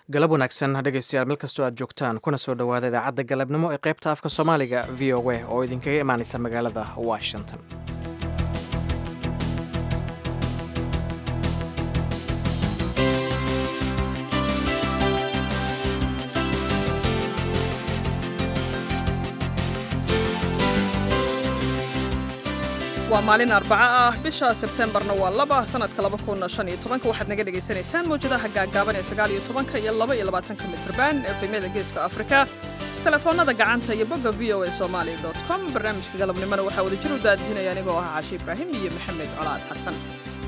galab wanaagsan dhegaystayaal meel kastoo aad joogtaan kuna soo dhowaada idaacadda galabnimo ee qaybta afka soomaaliga v o a oo idinkaga imaanaysa magaalada washington waa maalin arbaco ah bisha sebtembarna waa laba sanadka waxaad naga dhegaysanaysaan mawjadaha gaagaaban ee sagaaliyo tobanka iyo laba iyo labaatanka mitrban efemyada geeska afrika telefoonada gacanta iyo bogga v o a somali com barnaamijka galabnimona waxaa wadajir u daadihinaya anigoo ah caashi ibraahim iyo maxamed colaad xasan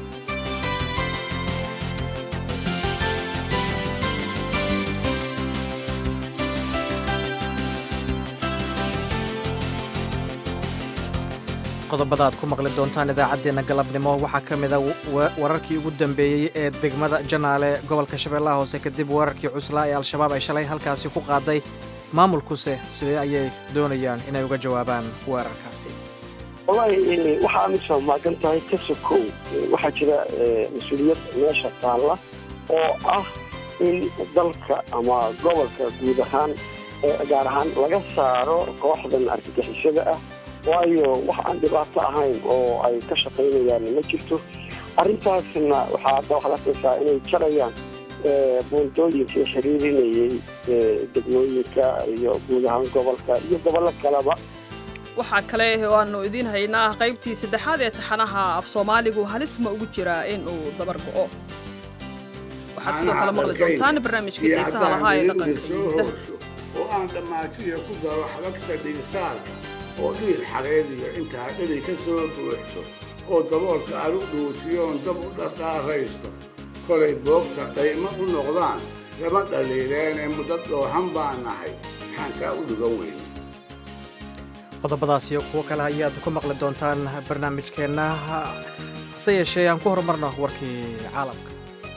qodobada aad ku maqli doontaan idaacaddeenna galabnimo waxaa ka mida wararkii ugu dambeeyey ee degmada janaale gobolka shabeellaha hoose kadib weerarkii cuslaa ee al-shabaab ay shalay halkaasi ku qaaday maamulkuse sidee ayay doonayaan inay uga jawaabaan weerarkaasi wallaahi waxaa amisom maagan tahay ka sokow waxaa jira mas-uuliyad meesha taalla oo ah in dalka ama gobolka guud ahaan gaar ahaan laga saaro kooxdan argagixisada ah waayo wax aan dhibaato ahayn oo ay ka shaqaynayaan ma jirto arrintaasna waxaa hadda waxaad arkaysaa inay jarayaan buundooyinkii xiriirinayay degmooyinka iyo guud ahaan gobolka iyo gobollo kaleba waxaa kale oo aanu idiin haynaa qaybtii saddexaad ee taxanaha af soomaaligu halis ma ugu jiraa in uu dabar go'o waxaad sidoo kale maqli doontaan barnaamijka xiisaha lahaa ee dhaqanka oo aan dhammaatiya ku daro xabagta dhigsaarka oo dhiir xareediyo intaa dheri ka soo buuxso oo daboolka aan u dhuujiyoon dab u dhardhaaraysto kolay boogta dhaymo u noqdaan lama dhaliileenee muddo dhoohan baan nahay maxaan kaa u dhugan weyne qodobadaas iyo kuwo kale ayaad ku maqli doontaan barnaamijkeenna hase yeeshee aan ku horumarno warkii caalamka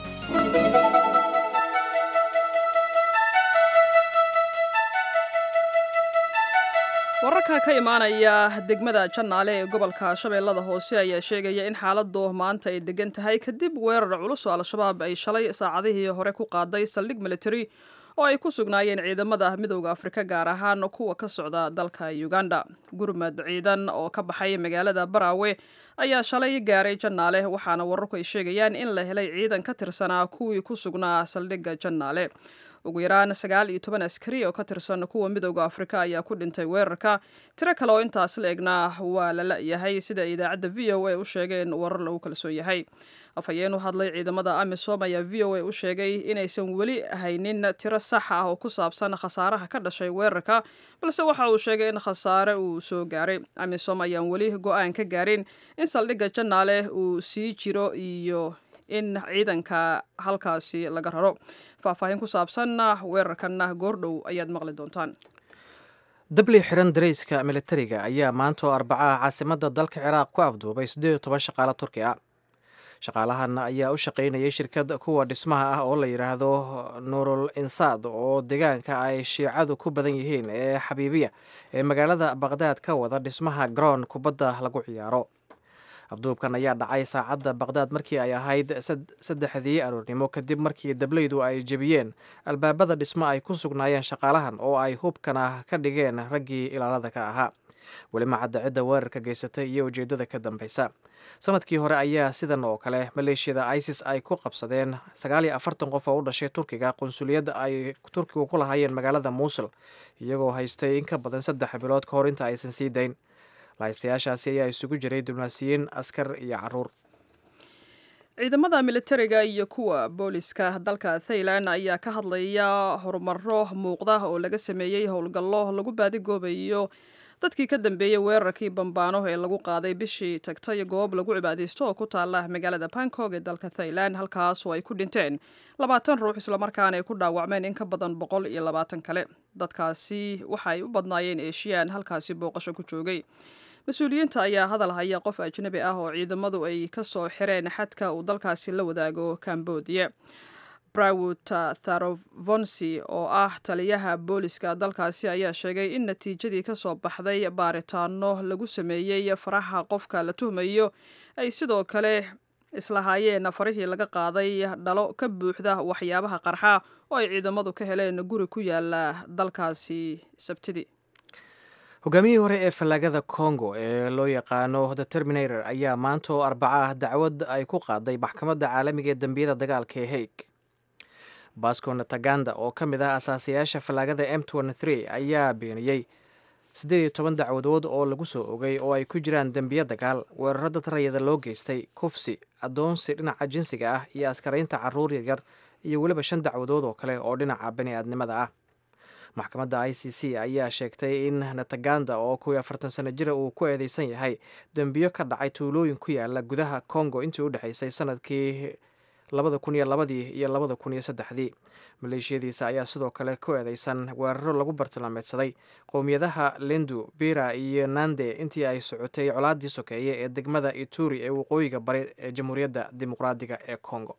wararka ka imaanaya degmada jannaale ee gobolka shabeellada hoose ayaa sheegaya in xaaladu maanta ay degan tahay kadib weerar culus oo al-shabaab ay shalay saacadihii hore ku qaaday saldhig military oo ay ku sugnaayeen ciidamada midowda afrika gaar ahaan kuwa ka socda dalka uganda gurmad ciidan oo ka baxay magaalada baraawe ayaa shalay gaaray jannaale waxaana wararku ay sheegayaan in la helay ciidan ka tirsanaa kuwii ku sugnaa saldhigga jannaale ugu yaraan sagaal iyo toban askari oo ka tirsan kuwa midowda afrika ayaa ku dhintay weerarka tiro kale oo intaas la egna waa la la-yahay sida idaacadda v o a u sheegeen warar lagu kalsoon yahay afhayeen u hadlay ciidamada amisom ayaa v o a u sheegay inaysan weli haynin tiro sax ah oo ku saabsan khasaaraha ka dhashay weerarka balse waxa uu sheegay in khasaare uu soo gaaray amisom ayaan weli go-aan ka gaarin in saldhigga jannaale uu sii jiro iyo in ciidanka halkaasi laga raro faahfaahin ku saabsanna weerarkanna goordhow ayaad maqli doontaan dabli xiran darayska militariga ayaa maanta oo arbacaha caasimadda dalka ciraaq ku afduubay siddeed iyo toban shaqaale turki ah shaqaalahan ayaa u shaqaynayay shirkad kuwa dhismaha ah oo la yidhaahdo nuurul insaad oo deegaanka ay shiicadu ku badan yihiin ee xabiibiya ee magaalada baqdaad ka wada dhismaha garoon kubadda lagu ciyaaro afduubkan ayaa dhacay saacadda baqdaad markii ay ahayd saddexdii aroornimo kadib markii dablaydu ay jebiyeen albaabada dhismo ay ku sugnaayeen shaqaalahan oo ay hubkana ka dhigeen raggii ilaalada ka ahaa weli macadda cidda weerarka geysatay iyo ujeeddada ka dambaysa sanadkii hore ayaa sidan oo kale maleeshiyada isis ay ku qabsadeen sagaal iyo afartan qof oo u dhashay turkiga qunsuliyadda ay turkigu ku lahaayeen magaalada muusul iyagoo haystay in ka badan saddex bilood ka hor inta aysan sii dayn lahaystayaashaasi ayaa isugu jiray dibnaasiyiin askar iyo caruur ciidamada militariga iyo kuwa booliska dalka thailand ayaa ka hadlaya horumaro muuqda oo laga sameeyey howlgallo lagu baadigoobayo dadkii ka dambeeyey weerarkii bambaano ee lagu qaaday bishii tagtay goob lagu cibaadaysto oo ku taala magaalada bangkok ee dalka thailand halkaas oo ay ku dhinteen labaatan ruux islamarkaana ay ku dhaawacmeen in ka badan boqol iyo labaatan kale dadkaasi waxa ay u badnaayeen eeshiyaan halkaasi booqasho ku joogay mas-uuliyiinta ayaa hadal haya qof ajnabi ah oo ciidamadu ay ka soo xireen xadka uu dalkaasi la wadaago cambodia brawut tharovonsi oo ah taliyaha booliska dalkaasi ayaa sheegay in natiijadii ka soo baxday baaritaano lagu sameeyey faraha qofka la tuhmayo ay sidoo kale islahaayeen farihii laga qaaday dhalo ka buuxda waxyaabaha qarxa oo ay ciidamadu ka heleen guri ku yaala dalkaasi sabtidii hogaamiyihii hore ee fallaagada congo ee loo yaqaano the terminator ayaa maanta oo arbaca ah dacwad ay ku qaaday maxkamadda caalamiga ee dembiyada dagaalka ee haig basco nataganda oo ka mid ah asaasayaasha fallaagada m ayaa beeniyey siddeed iyo toban dacwadood oo lagu soo ogay oo ay ku jiraan dembiyo dagaal weeraro dad rayada loo geystay kufsi addoonsi dhinaca jinsiga ah iyo askaraynta carruur yaryar iyo weliba shan dacwadood oo kale oo dhinaca bani aadnimada ah maxkamadda i c c ayaa sheegtay in nataganda oo kuwii afartan sano jira uu ku eedeysan yahay dembiyo ka dhacay tuulooyin ku yaala gudaha congo intii u dhexaysay sanadkii labada kun iyo labadii iyo labada kun iyo saddexdii maleeshiyadiisa ayaa sidoo kale ku eedeysan weeraro lagu bartilmaameedsaday qowmiyadaha lendu bira iyo nande intii ay socotay colaadii sokeeye ee degmada ituri ee waqooyiga bari ee jamhuuriyadda dimuqraadiga ee congo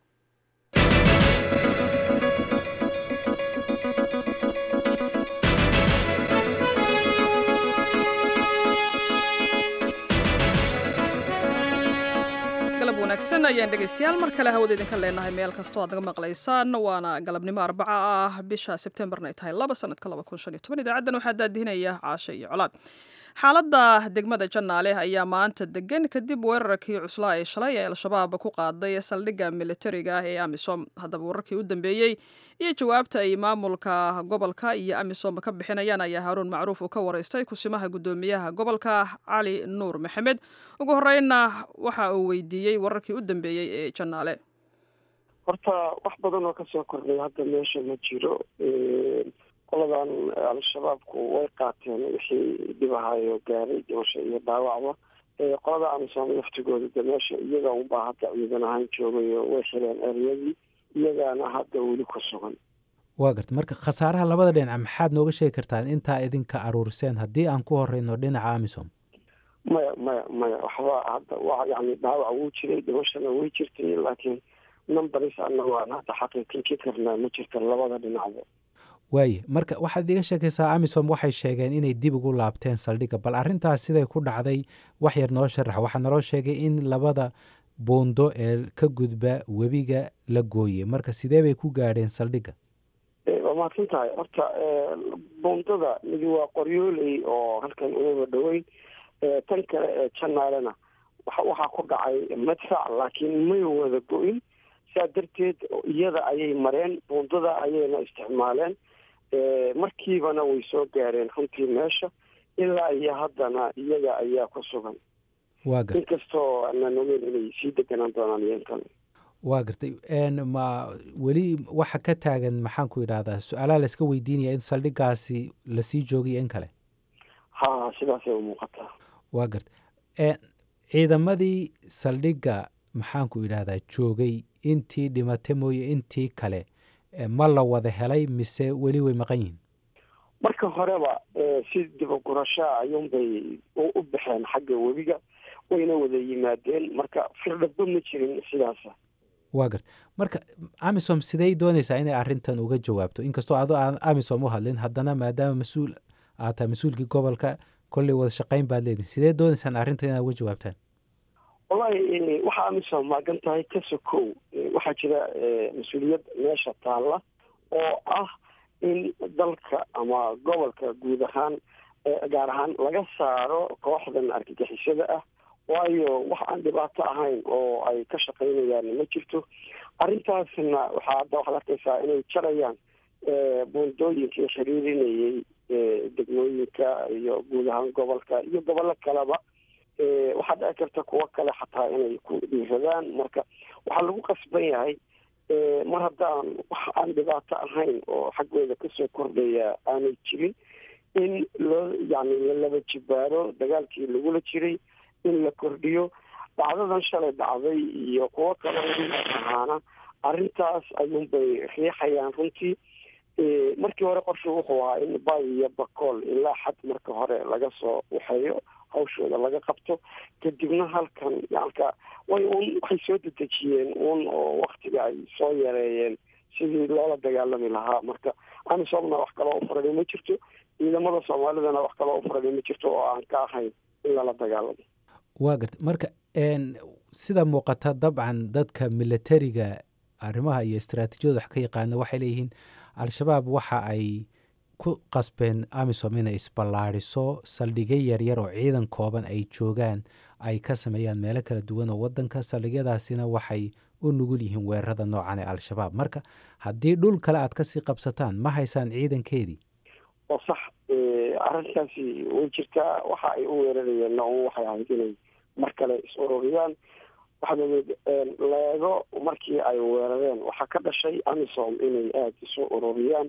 wanaagsan ayaan dhegaystayaal mar kale hawada idinka leenahay meel kastoo aad naga maqlaysaan waana galabnimo arbaca ah bisha sebtembarna ay tahay laba sanadka laba kun shan iyo toban idaacaddan waxaa daadihinaya caashe iyo colaad xaaladda degmada janaale ayaa maanta degan kadib weerarkii cuslaa ee shalay ee al-shabaab ku qaaday saldhigga militariga ah ee amisom haddaba wararkii u dambeeyey iyo jawaabta ay maamulka gobolka iyo amisom ka bixinayaan ayaa haaruun macruuf uu ka waraystay kusimaha guddoomiyaha gobolka cali nuur maxamed ugu horreynna waxa uu weydiiyey wararkii u dambeeyey ee janaale horta wax badan oo kasoo kordhay hadda meesha ma jiro qoladan al-shabaabku way qaateen wixii dhibahayo gaaray dhimasho iyo dhaawacba qolada amisom laftigooda de meesha iyaga unbaa hadda ciidan ahaan joogayo way xileen eryadii iyagaana hadda weli ku sugan waa garta marka khasaaraha labada dhinac maxaad nooga sheegi kartaan intaa idinka aruuriseen haddii aan ku horeyno dhinaca amisom maya maya maya waxba hadda wa yani dhaawac wuu jiray dhimashana way jirtay laakiin numbaris ana waan hadda xaqiiqinki karnaa ma jirta labada dhinacba waaye marka waxaad iga sheekaysaa amisom waxay sheegeen inay dib ugu laabteen saldhigga bal arrintaas siday ku dhacday wax yar noo sharax waxaa naloo sheegay in labada buundo ee ka gudba webiga la gooye marka sidee bay ku gaadheen saldhigga waa mahadsan tahay horta buundada midi waa qoryooley oo halkan umaba dhoweyn tan kale ee janaalena waxaa ku dhacay madfac laakiin may wada go-in saa darteed iyada ayay mareen buundada ayayna isticmaaleen markiibana way soo gaareen runtii meesha ilaa iyo haddana iyaga ayaa ku sugan waa gartay inkastoo aanan ogeyn inay sii deganaan doonaan iyan kale waa gartay ma weli waxa ka taagan maxaan ku idhahdaa su-aalaha la iska weydiinaya in saldhiggaasi lasii joogiyo in kale ha sidaasay u muuqataa waa gartay ciidamadii saldhigga maxaan ku idhahdaa joogay intii dhimata mooye intii kale ma la wada helay mise weli way maqan yihiin marka horeba si dibagurashaa ayuunbay u baxeen xagga webiga wayna wada yimaadeen marka firdhaba ma jirin sidaasa waa garta marka amisom sidey doonaysaa inay arrintan uga jawaabto inkastoo adoo aan amisom u hadlin haddana maadaama mas-uul aad tahay mas-uulkii gobolka kolley wada shaqayn baad leedihin sidee doonaysaan arrintan inaad uga jawaabtaan wallahi waxaa amisom maagan tahay kaso kow waxaa jira mas-uuliyad meesha taalla oo ah in dalka ama gobolka guud ahaan gaar ahaan laga saaro kooxdan argagixisada ah waayo wax aan dhibaato ahayn oo ay ka shaqaynayaan ma jirto arrintaasna waxaa hadda waxaad arkaysaa inay jarayaan buundooyinkii xiriirinayay degmooyinka iyo guud ahaan gobolka iyo gobollo kaleba waxaa dhici karta kuwo kale xataa inay ku dhiiradaan marka waxaa lagu qasban yahay mar haddaan wax aan dhibaato ahayn oo xaggooda kasoo kordhaya aanay jirin in loo yani lalaba jibaaro dagaalkii lagula jiray in la kordhiyo dhacdadan shalay dhacday iyo kuwo kale ahaana arrintaas ayuunbay riixayaan runtii markii hore qorshu wuxuu ahaa in bay iyo bakool ilaa xad marka hore laga soo waxeeyo hawshooda laga qabto kadibna halkan yalka way un waxay soo dedejiyeen un oo waktiga ay soo yareeyeen sidii loola dagaalami lahaa marka amisomna wax kaloo ufurani ma jirto ciidamada soomaalidana wax kaloo ufurani ma jirto oo aan ka ahayn in lala dagaalamo waa garta marka sida muuqata dabcan dadka militariga arrimaha iyo istaraatiijiyada wax ka yaqaana waxay leeyihiin al-shabaab waxa ay ku qasbeen amisom inay isballaadhiso saldhigyo yaryar oo ciidan kooban ay joogaan ay ka sameeyaan meelo kala duwan oo wadanka saldhigyadaasina waxay u nugul yihiin weerarada noocan ee al-shabaab marka haddii dhul kale aad kasii qabsataan ma haysaan ciidankeedii oo sax arrinkaasi way jirtaa waxa ay u weerarayeen un waxay ahayd inay mar kale is ururiyaan waxaad leego markii ay weerareen waxaa ka dhashay amisom inay aada isu ururiyaan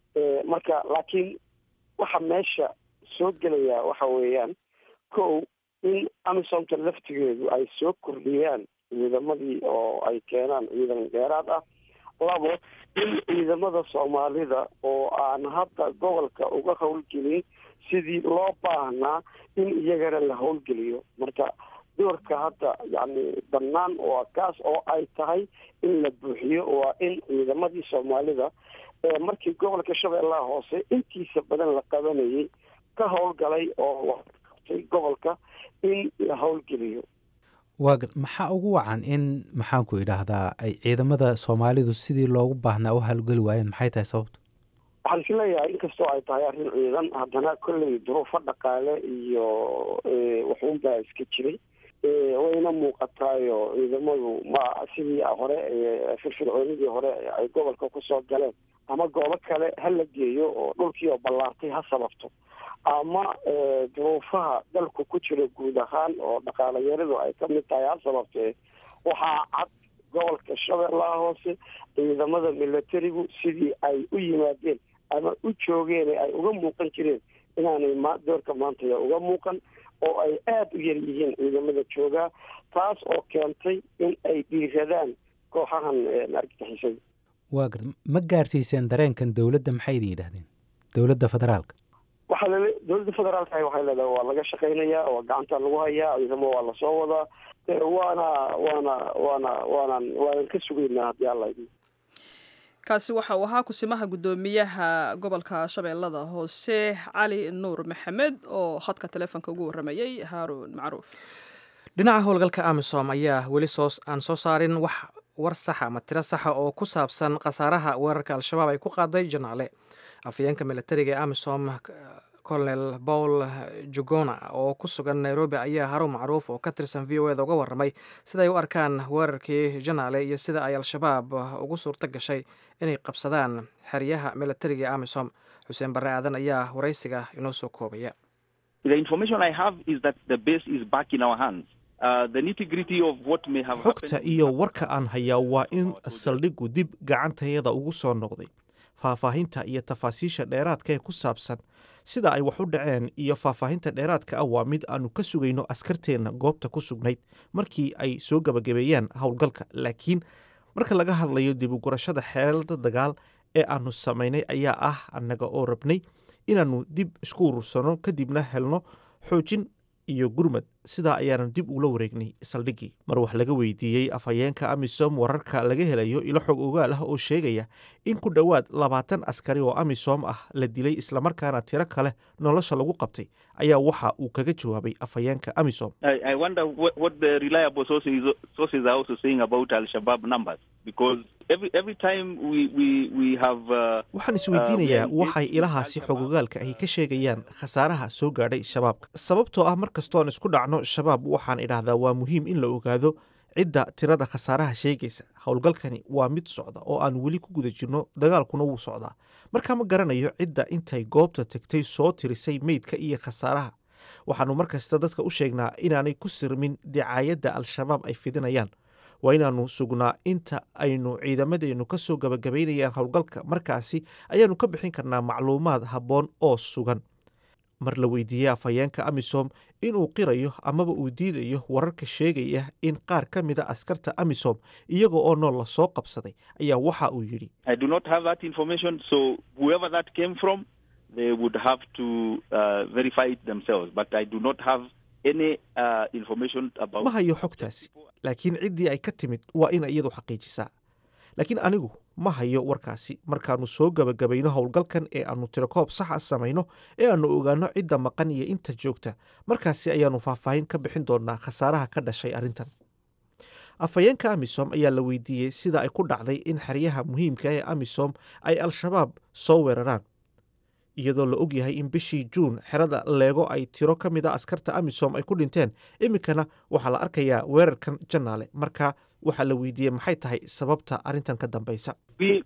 marka laakiin waxa meesha soo gelaya waxa weeyaan kow in amisomta laftigeedu ay soo kordhiyaan ciidamadii oo ay keenaan ciidan dheeraad ah labo in ciidamada soomaalida oo aan hadda gobolka uga howlgelin sidii loo baahnaa in iyagana la howlgeliyo marka doorka hadda yacni bannaan waa kaas oo ay tahay in la buuxiyo waa in ciidamadii soomaalida markii gobolka shabeellaha hoose intiisa badan la qabanayay ka howlgalay oo qabtay gobolka in la howlgeliyo waa maxaa ugu wacan in maxaanku idhaahdaa ay ciidamada soomaalidu sidii loogu baahnaa u howlgeli waayeen maxay tahay sababtu waxaan is leeyahay inkastoo ay tahay arrin ciidan haddana kolley duruufo dhaqaale iyo waxuunbaa iska jiray wayna muuqataayo ciidamadu ma sidii hore firfircoonidii hore ay gobolka kusoo galeen ama goobo kale ha la geeyo oo dhulkii oo ballaartay ha sababto ama duruufaha dalku ku jiro guud ahaan oo dhaqaalayaradu ay ka mid tahay ha sababtee waxaa cad gobolka shabeellaha hoose ciidamada militarigu sidii ay u yimaadeen ama u joogeen ay uga muuqan jireen inaanay ma doorka maantaya uga muuqan oo ay aada u yar yihiin ciidamada joogaa taas oo keentay in ay dhiiradaan kooxahan argagixisada waa gar ma gaarsiiseen dareenkan dowladda maxay idin yidhahdeen dowladda federaalka waxaa lale dowladda federaalka waxay leedahay waa laga shaqaynayaa waa gacanta lagu hayaa ciidamo waa lasoo wadaa waana waana waana waanan waanan ka sugaynaa haddii alla idin kaasi waxa uu ahaa kusimaha guddoomiyaha gobolka shabeellada hoose cali nuur maxamed oo khadka taleefonka ugu warramayey haaruun macruuf dhinaca howlgalka amisom ayaa weli soo aan soo saarin wax war saxa ama tiro saxa oo ku saabsan khasaaraha weerarka al-shabaab ay ku qaaday janaale afayeenka militariga ee amisom colonel paul jugona oo ku sugan nairobi ayaa haruun macruuf oo ka tirsan v o eda uga warramay siday u arkaan weerarkii janaale iyo sida ay al-shabaab ugu suurto gashay inay qabsadaan xeryaha militariga ee amisom xuseen barre aadan ayaa waraysiga inoo soo koobaya xogta iyo warka aan hayaa waa in saldhiggu dib gacantayada ugu soo noqday faahfaahinta iyo tafaasiisha dheeraadka ee ku saabsan sida ay wax u dhaceen iyo faahfaahinta dheeraadka ah waa mid aanu ka sugayno askarteenna goobta ku sugnayd markii ay soo gabagabeeyaan howlgalka laakiin marka laga hadlayo dib ugurashada xeelada dagaal ee aanu samaynay ayaa ah annaga oo rabnay inaannu dib isku urursano kadibna helno xoojin iyo gurmad sidaa ayaanu dib ula wareegnay saldhiggii mar wax laga weydiiyey afhayeenka amisom wararka laga helayo ilo xog ogaal ah oo sheegaya in ku dhowaad labaatan askari oo amisom ah la dilay islamarkaana tiro kale nolosha lagu qabtay ayaa waxa uu kaga jawaabay afhayeenka amisom waxaan isweydiinayaa waxay ilahaasi xogogaalka ahi ka sheegayaan khasaaraha soo gaadhay shabaabka sababtoo ah mar kastoon isku dhacno shabaab waxaan idhaahdaa waa muhiim in la ogaado cidda tirada khasaaraha sheegaysa howlgalkani waa mid socda oo aan weli ku guda jirno dagaalkuna wuu socdaa markaa ma garanayo cidda intay goobta tegtay soo tirisay meydka iyo khasaaraha waxaannu mar kasta dadka u sheegnaa inaanay ku sirmin dicaayadda al-shabaab ay fidinayaan waa inaannu sugnaa inta aynu ciidamadeennu ka soo gabagabaynayaan howlgalka markaasi ayaannu ka bixin karnaa macluumaad habboon oo sugan mar la weydiiyey afhayeenka amisom inuu qirayo amaba uu diidayo wararka sheegaya in qaar ka mida askarta amisom iyaga oo nool la soo qabsaday ayaa waxa uu yidhi ma hayo xogtaasi laakiin ciddii ay ka timid waa ina iyadu xaqiijisaa laakiin anigu ma hayo warkaasi markaannu soo gabagabayno howlgalkan ee aannu tirakoob saxa samayno ee aannu ogaanno cidda maqan iyo inta joogta markaasi ayaannu faahfaahin ka bixin doonnaa khasaaraha ka dhashay arrintan afhayeenka amisom ayaa la weydiiyey sida ay ku dhacday in xeryaha muhiimka ee amisom ay al-shabaab soo weeraraan iyadoo la og yahay in bishii juun xerada leego ay tiro ka mid a askarta amisom ay ku dhinteen iminkana waxaa la arkayaa weerarkan janaale marka waxaa la weydiiyey maxay tahay sababta arrintan ka dambeysa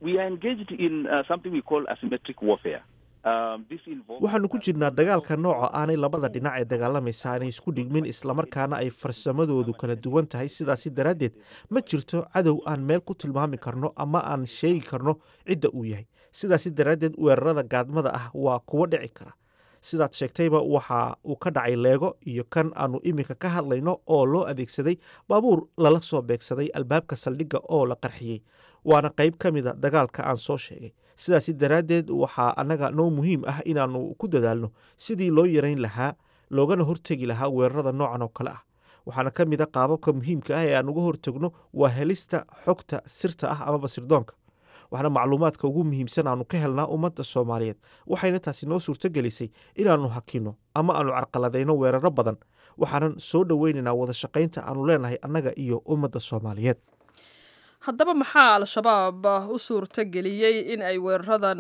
waxaanu ku jirnaa dagaalka nooca aanay labada dhinac ee dagaalamaysa aanay isku dhigmin islamarkaana ay farsamadoodu kala duwan tahay sidaasi daraaddeed ma jirto cadow aan meel ku tilmaami karno ama aan sheegi karno cidda uu yahay sidaasi daraaddeed weerarada gaadmada ah waa kuwo dhici kara sidaad sheegtayba waxa uu ka dhacay leego iyo kan aanu iminka ka hadlayno oo loo adeegsaday baabuur lala soo beegsaday albaabka saldhigga oo la qarxiyey waana qayb ka mida dagaalka aan soo sheegay sidaasi daraaddeed waxaa annaga noo muhiim ah inaannu ku dadaalno sidii loo yarayn lahaa loogana hortegi lahaa weerarada noocan oo kale ah waxaana ka mid a qaababka muhiimka ah ee aan uga hortegno waa helista xogta sirta ah amaba sirdoonka waxaana macluumaadka ugu muhiimsan aanu ka helnaa ummadda soomaaliyeed waxayna taasi noo suurto gelisay inaannu hakino ama aanu carqaladayno weeraro badan waxaanan soo dhoweynaynaa wada shaqaynta aanu leenahay annaga iyo ummadda soomaaliyeed haddaba maxaa al-shabaab u suurto geliyey in ay weeraradan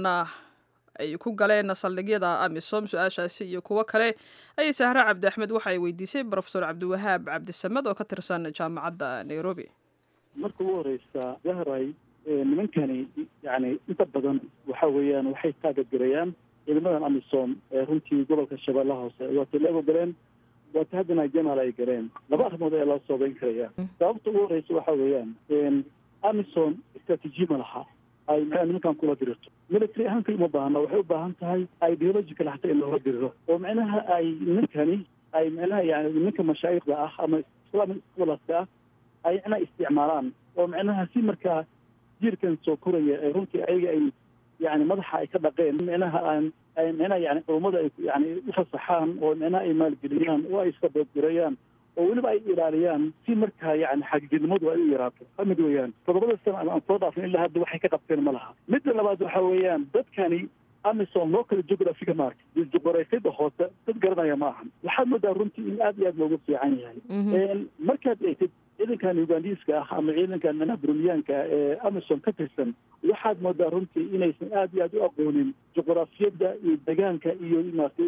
ay ku galeen saldhigyada amisom su-aashaasi iyo kuwo kale ayay sahre cabdi axmed waxa ay weydiisay brofesor cabdiwahaab cabdisamed oo ka tirsan jaamacadda nairobi marka ugu horeysa zahray nimankani yani inta badan waxa weeyaan waxay taageergarayaan ciidamadan amisom ee runtii gobolka shabeellaha hoose waatay la ogoleen waata haddana janaal ay galeen laba arrimood ayaa loo soobeyn karaya sababta ugu horeysa waxa weeyaan amison istraatiiji ma laha ay maxaa nimankan kula dirirto military ahaan kali uma baahna waxay u baahan tahay ideological hataa in loola diriro oo micnaha ay nimankani ay micnaha yani nimanka mashaayikhda ah ama islamic scholars ah ay micnaha isticmaalaan oo micnaha si markaa jiirkan soo koraya ee runtii ayaga ay yani madaxa ay ka dhaqeen micnaha aan ay micnaha yani culummada ay yani ufasaxaan oo micnaha ay maalgeliyaan oo ay saboodgarayaan oo weliba ay ilaaliyaan si markaa yani xagjirnimadu ay u yaraato kamid weeyaan toddobada sana aan soo dhaafin ilaa hadda waxay ka qabteen ma laha midda labaad waxa weeyaan dadkani amison local geographiga mark juqoreysada hoose dad garanaya ma ahan waxaad moodaa runtii in aad iyo aad loogu fiican yahay markaad eegtid ciidankan ugandiiska ah ama ciidankan manaha burunyaanka ee amison ka tirsan waxaad moodaa runtii inaysan aad iyo aad u aqoonin juqrafiyadda iyo degaanka iyo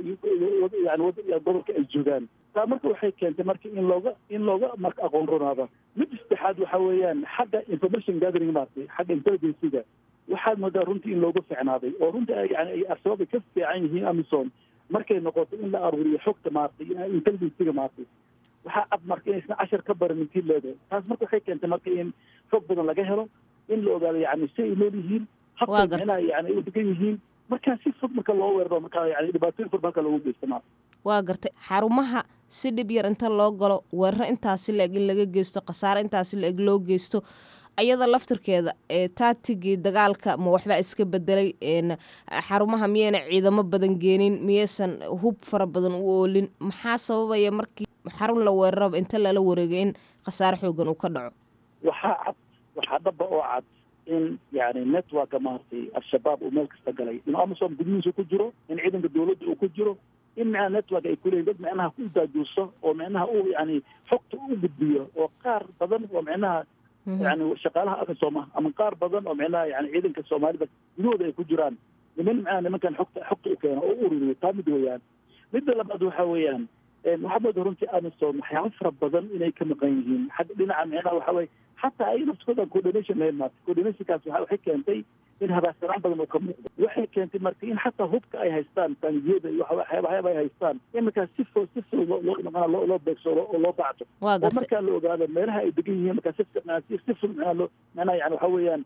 yani gobolka ay joogaan taa marka waxay keentay marka in looga in looga marka aqoon ronaada mid saddexaad waxa weeyaan xagga information gathering maartay xagga intelligenciga waxaad moodaa runtii in looga fiicnaaday oo runtii yani ay al-shabaab ay ka fiican yihiin amison markay noqoto in la aruuriyo xogta maartay intelligenciga maartay waxaa cad marka inaysan cashar ka baran intii leedahay taas marka waxay keentay marka in xog badan laga helo in la ogaado yani si ay nool yihiin habka micnaha yani ay u degan yihiin markaa si fog marka loo weeraro marka yani dhibaatooyin fur marka loogu geysta maarta waa gartay xarumaha si dhib yar inta loo galo weeraro intaasi la-eg in laga geysto khasaare intaasi la-eg loo geysto ayada laftirkeeda ee taatigii dagaalka ma waxbaa iska bedelay xarumaha miyayna ciidamo badan geenin miyaysan hub fara badan u oolin maxaa sababaya markii xarun la weeraraba inta lala wareegay in khasaare xoogan uu ka dhaco waxaa cad waxaa dhaba oo cad in yani networka maaragtay al-shabaab uu meel kasta galay in amazon gudihiisa ku jiro in ciidanka dawladda uu ku jiro in micnaha network ay kuleeyiin dad micnaha ku daajuuso oo micnaha u yani xogta u gudbiyo oo qaar badan oo micnaha yani shaqaalaha amisom ah ama qaar badan oo micnaha yani ciidanka soomaalida gudahooda ay ku jiraan niman micnaha nimankan xogta xogta u keena oo u ururiyo taa mid weeyaan midda labaad waxa weeyaan waxaa mooda runtii amison waxyaaba fara badan inay ka maqan yihiin xagga dhinaca micnaha waxa weye xataa ay naftooda coordination lahayn maarta coordinationkaas waxay keentay in habaarsanaan badan oo ka muuqdo waxay keentay marka in xataa hubka ay haystaan taangiyada iyo waxyaaba ay haystaan in markaa si fo si fo loo loo beegso oo loo bacto oo markaa la ogaado meelaha ay degan yihiin markaa si si ful micnaa loo micnaha yani waxa weeyaan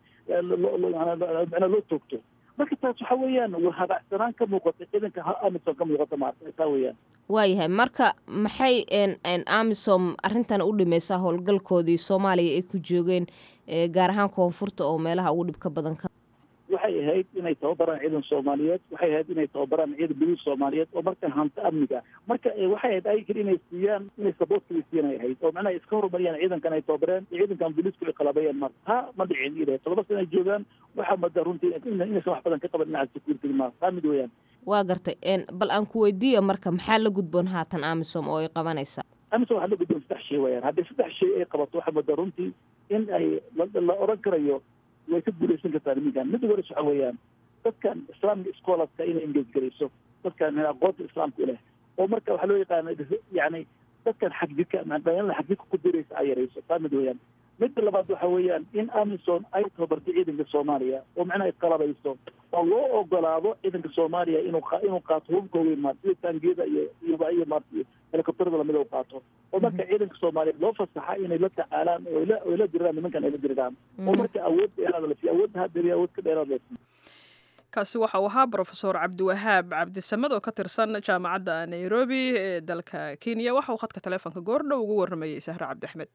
micnaa loo toogto marka taas waxa weeyaan waa habaacsanaan ka muuqata ciidanka amison ka muuqata maarta taa weeyaan waayahay marka maxay amisom arrintan u dhimaysaa howlgalkoodii soomaaliya ay ku joogeen gaar ahaan koonfurta oo meelaha ugu dhibka badan ka waxay ahayd inay tababaraan ciidan soomaaliyeed waxay ahayd inay tababaraan ciidan boliis soomaaliyeed oo markan hanto amniga marka waxay ahayd ayagir inay siiyaan inay saboortkii siiyaan ay ahayd oo macnaha iska horumariyaan ciidankan ay tababareen iyo ciidankan boliisku ay qalabayaan marka ha ma dhicin ilahay todoba sana ay joogaan waxaa moodaa runtii inaysan wax badan ka qaban dhinaca security ma taa mid weeyaan waa gartay bal aan ku weydiiyo marka maxaa la gudboon haatan amisom oo ay qabanaysaa amisom waxaa la gudboon saddex shay wayaan haddii saddex shay ay qabato waxaa moodaa runtii in ay la oran karayo way ka guulaysan kartaa niminkan midda hores waxa weeyaan dadkan islaamka scholarska inay engage garayso dadkan aqoonta islaamka u leh oo marka waxaa loo yaqaana yani dadkan xagjirka dhalinyarada xagjirka ku diraysa ay yarayso taa mid weeyaan midda labaad waxa weeyaan in amison ay tababarto ciidanka soomaaliya oo macnaha ay qalabayso oo loo ogolaado ciidanka soomaaliya inuu inuu qaato hubka weyn maarta sida taangiyada iyo iyo iyo maarta helikobterada lamid u qaato oo marka ciidanka soomaaliya loo fasaxa inay la tacaalaan oo la oo la diriraan nimankan ay la diriraan oo marka awood dheeraada la siiyo awoodda hadda awood ka dheeraada la siiyo kaasi waxa uu ahaa brofesor cabdiwahaab cabdisamed oo ka tirsan jaamacadda nairobi ee dalka kenya waxa uu khadka taleefonka goordhow ugu warramayey sahre cabdi axmed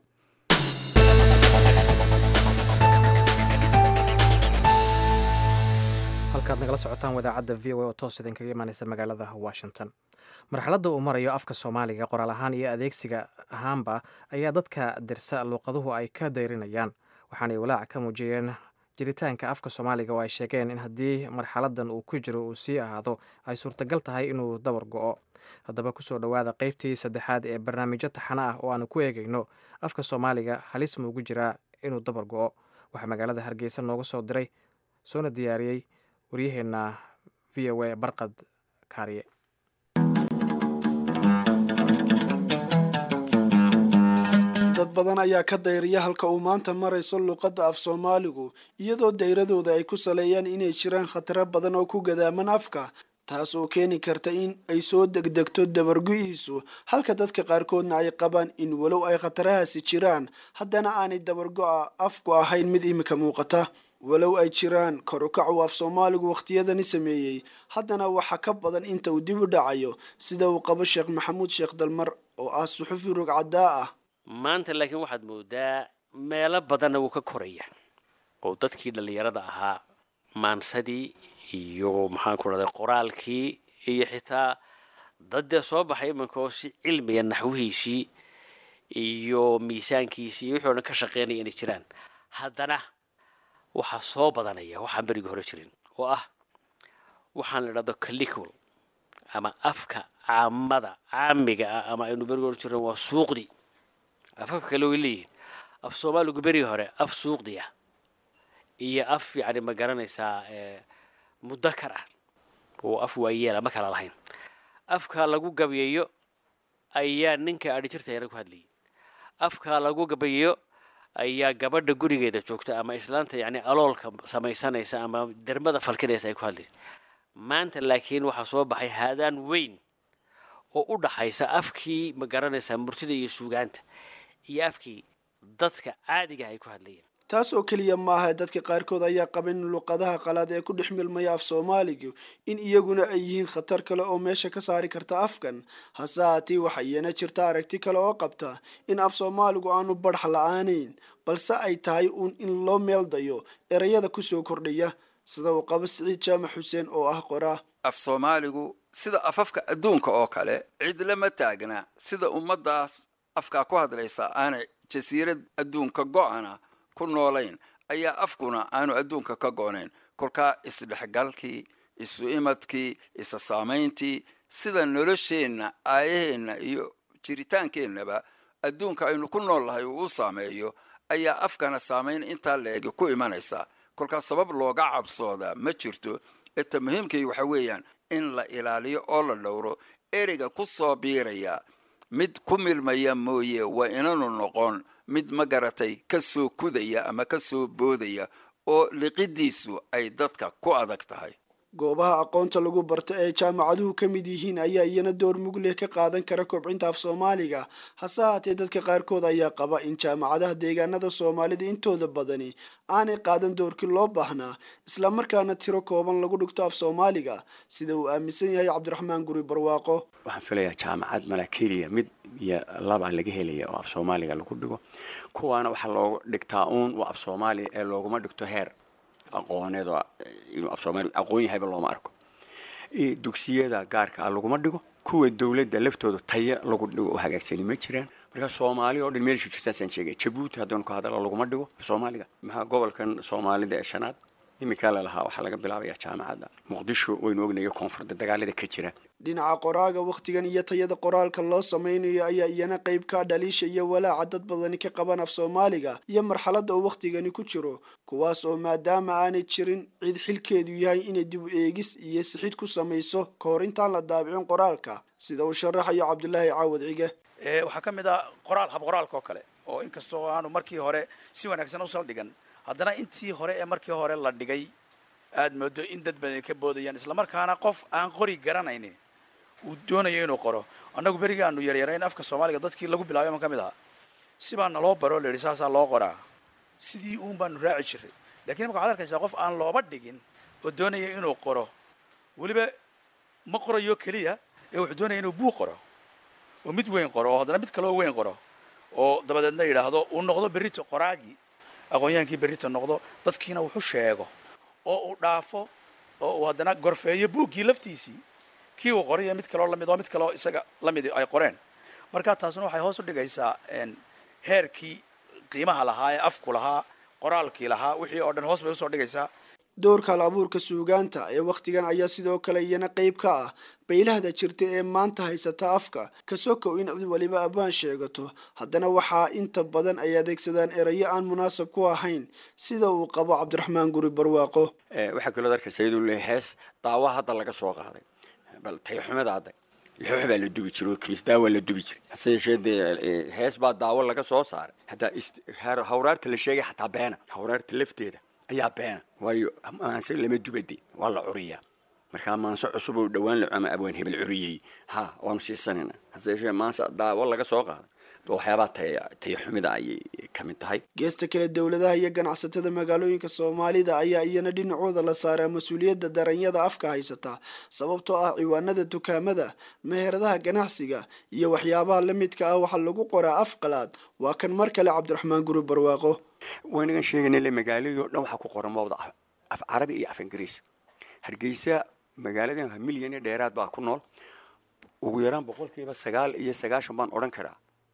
halkaad nagala socotaan wadaacadda v o a oo toos idinkaga imaaneysa magaalada washington marxaladda uu marayo afka soomaaliga qoraal ahaan iyo adeegsiga ahaanba ayaa dadka dirsa luuqaduhu ay ka dayrinayaan waxaanay walaac ka muujiyeen jiritaanka afka soomaaliga oo ay sheegeen in haddii marxaladan uu ku jiro uu sii ahaado ay suurtagal tahay inuu dabar go-o haddaba kusoo dhowaada qeybtii saddexaad ee barnaamijyo taxano ah oo aanu ku eegayno afka soomaaliga halis ma ugu jiraa inuu dabar go-o waxaa magaalada hargeysa nooga soo diray soona diyaariyey waryaheenna v o a barqad kaariye dad badan ayaa ka dayriya halka uu maanta marayso luuqadda af soomaaligu iyadoo dayradooda ay ku saleeyaan inay jiraan khataro badan oo ku gadaaman afka taas oo keeni karta in ay soo degdegto dabargu-iisu halka dadka qaarkoodna ay qabaan in walow ay khatarahaasi jiraan haddana aanay dabargo-a afku ahayn mid imika muuqata walow ay jiraan korukac uu af soomaaligu wakhtiyadani sameeyey haddana waxaa ka badan inta uu dib u dhacayo sida uu qabo sheekh maxamuud sheekh dalmar oo ah suxufi rogcaddaa ah maanta laakiin waxaad moodaa meelo badanna wuu ka koraya oo dadkii dhallinyarada ahaa maansadii iyo maxaanku rahday qoraalkii iyo xitaa dad dee soo baxay iminka oo si cilmiga naxwihiisii iyo miisaankiisii iyo wixii o dhan ka shaqeynaya inay jiraan haddana waxaa soo badanaya waxaan berigii hore jirin oo ah waxaan la idhahdo calicul ama afka caamada caamiga ah ama aynu berigi hore jirin waa suuqdi afafka kale way leeyihin af soomaaligu berigi hore af suuqdi ah iyo af yacni ma garanaysaa mudakar ah oo af waayeela ma kala lahayn afka lagu gabayeeyo ayaa ninka adhi jirtayana ku hadlayay afka lagu gabayeeyo ayaa gabadha gurigeeda joogta ama islaanta yacni aloolka samaysanaysa ama dermada falkinaysa ay ku hadlaysa maanta laakiin waxaa soo baxay haadaan weyn oo u dhaxaysa afkii ma garanaysaa murtida iyo suugaanta iyo afkii dadka caadiga ay ku hadlayeen taas oo keliya maaha dadka qaarkood ayaa qaba in luqadaha qalaad ee ku dhex milmaya af soomaaligu in iyaguna ay yihiin khatar kale oo meesha ka saari karta afkan hase haatee waxaa iyana jirta aragti kale oo qabta in af soomaaligu aanu badhax la-aanayn balse ay tahay uun in loo meeldayo erayada kusoo kordhaya sida uu qabo siciid jaamac xuseen oo ah qoraa af soomaaligu sida afafka adduunka oo kale cid lama taagna sida ummaddaas afkaa ku hadlaysa aanay jasiirad adduunka go-ana ku noolayn ayaa afkuna aanu adduunka ka goonayn kolkaa isdhexgalkii isu imadkii isa saamayntii sida nolosheenna aayaheenna iyo jiritaankeennaba adduunka aynu ku nool lahay uu u saameeyo ayaa afkana saamayn intaa leegi ku imanaysa kolkaa sabab looga cabsooda ma jirto eta muhiimkay waxa weeyaan in la ilaaliyo oo la dhowro ereyga ku soo biiraya mid ku milmaya mooye waa inanu noqon mid ma garatay ka soo kudaya ama ka soo boodaya oo liqidiisu ay dadka ku adag tahay goobaha aqoonta lagu barto ee jaamacaduhu ka mid yihiin ayaa iyana door mugleh ka qaadan kara kobcinta af soomaaliga hase haatee dadka qaarkood ayaa qaba in jaamacadaha deegaanada soomaalida intooda badani aanay qaadan doorkii loo baahnaa islamarkaana tiro kooban lagu dhigto af soomaaliga sida uu aaminsan yahay cabdiraxmaan guri barwaaqo waxaan filayaa jaamacad mala keliya mid iyo laba laga helaya oo af soomaaliga lagu dhigo kuwaana waxaa loogu dhigtaa uun waa af soomaaliya ee looguma dhigto heer aqooneed oo inuu af soomaaliya aqoon yahayba looma arko dugsiyada gaarka ah laguma dhigo kuwa dowladda laftooda taya lagu dhigo oo hagaagsani ma jiraan marka soomaaliya oo dhan meelsha jirtaasaan sheegay jabuuti haddanu ka hadala laguma dhigo soomaaliga maxaa gobolkan soomaalida ee shanaad iminkaa lalahaa waxaa laga bilaabaya jaamacadda muqdisho waynu ognayo koonfurda dagaalada ka jira dhinaca qoraaga wakhtigan iyo tayada qoraalka loo samaynayo ayaa iyana qayb ka dhaliisha iyo walaaca dad badani ka qaban af soomaaliga iyo marxaladda uu wakhtigani ku jiro kuwaas oo maadaama aanay jirin cid xilkeedu yahay inay dib u eegis iyo sixid ku samayso ka hor intaan la daabicin qoraalka sida uu sharaxayo cabdulaahi caawad cige waxaa ka mid ah qoraal hab qoraalka oo kale oo inkastoo aanu markii hore si wanaagsan u saldhigan haddana intii hore ee markii hore la dhigay aad moodo in dad badan ka boodayaan islamarkaana qof aan qori garanaynin uu doonayo inuu qoro annagu berigii aanu yaryarayn afka soomaaliga dadkii lagu bilaabay ma ka mid ahaa sibaa naloo baro la yidhi saasaa loo qoraa sidii uun baanu raaci jiray lakiin imaka waxad arkaysaa qof aan looba dhigin oo doonaya inuu qoro weliba ma qorayo keliya ee wuxuu doonaya inuu buug qoro oo mid weyn qoro oo haddana mid kaloo weyn qoro oo dabadeedna yidhaahdo uu noqdo berrito qoraagii aqoonyahaankii berrito noqdo dadkiina wuxu sheego oo uu dhaafo oo uu haddana gorfeeyo buuggii laftiisii kii uu qoraya mid kaloo lamid oo mid kaloo isaga lamid ay qoreen marka taasuna waxay hoos u dhigaysaa heerkii qiimaha lahaa ee afku lahaa qoraalkii lahaa wixii oo dhan hoos bay usoo dhigaysaa doorka hal abuurka suugaanta ee wakhtigan ayaa sidoo kale iyana qayb ka ah baylahda jirta ee maanta haysata afka kasokow in cid waliba abaan sheegato haddana waxaa inta badan ay adeegsadaan erayo aan munaasab ku ahayn sida uu qabo cabdiraxmaan guri barwaaqo waxaa kaloo arkaysa iyadoo le hees daawa hadda laga soo qaaday bal tayxumada hadda lixoox baa la dubi jiray oo kimisdaa waa la dubi jiray hase yeeshee dee hees baa daawo laga soo saaray haddaa hawraarta la sheegay xataa beena hawraarta lafteeda ayaa beena waayo maanse lama dubade waa la curiyaa markaa maanse cusub oo dhowaan ama abwaan hebel curiyey ha waanu siisanayna hase yeeshee maanse daawo laga soo qaaday waxyaabaha tayaxumida ayay ka mid tahay geesta kale dowladaha iyo ganacsatada magaalooyinka soomaalida ayaa iyana dhinacooda la saaraa mas-uuliyadda daranyada afka haysata sababtoo ah ciwaanada dukaamada meheradaha ganacsiga iyo waxyaabaha la midka ah waxaa lagu qoraa af qalaad waa kan mar kale cabdiraxmaan guri barwaaqo waynagan sheegayna le magaaladii oo dhan waxaa ku qoran mawda af carabi iyo af ingiriis hargeysa magaaladan milyan iyo dheeraad baa ku nool ugu yaraan boqolkiiba sagaal iyo sagaashan baan odhan karaa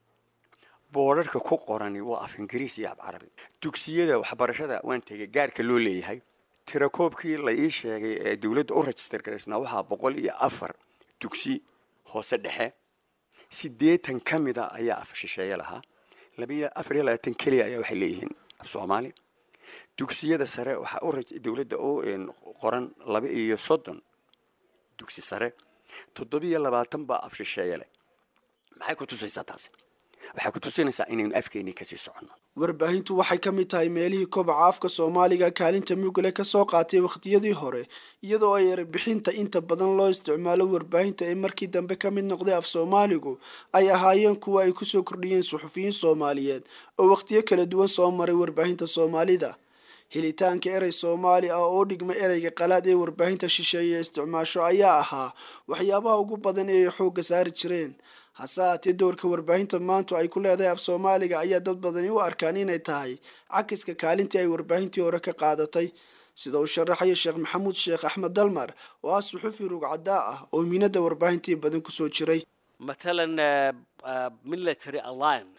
boodharka ku qorani waa af ingiriis iyo af carabi dugsiyada waxbarashada waan tegay gaarka loo leeyahay tirakoobkii la ii sheegay ee dowladda u register garaysnaa waxaa boqol iyo afar dugsi hoose dhexe siddeetan ka mid a ayaa af shisheeye lahaa labiyo afar iyo labaatan keliya ayaa waxay leeyihiin af soomaali dugsiyada sare waxaa u dowladda u qoran laba iyo soddon dugsi sare toddobiyo labaatan baa af shisheeye leh maxay ku tusaysaa taasi waxay ku tusinaysaa inaynu afkeennii kasii soconno warbaahintu waxay ka mid tahay meelihii kobaca afka soomaaliga kaalinta mugle ka soo qaatay wakhtiyadii hore iyadoo ay erebixinta inta badan loo isticmaalo warbaahinta ee markii dambe ka mid noqday af soomaaligu ay ahaayeen kuwa ay kusoo kordhiyeen suxufiyiin soomaaliyeed oo wakhtiyo kala duwan soo maray warbaahinta soomaalida helitaanka erey soomaali ah oo dhigma ereyga qalaad ee warbaahinta shisheeye isticmaasho ayaa ahaa waxyaabaha ugu badan ee ay xoogga saari jireen hase haatee doorka warbaahinta maantu ay ku leedahay af soomaaliga ayaa dad badani u arkaan inay tahay cakiska kaalintii ay warbaahintii hore ka qaadatay sida uu sharaxayo sheekh maxamuud sheekh axmed dalmar oo ah suxufi rugcadaa ah oo miinada warbaahintii badan kusoo jiray matalan military alliance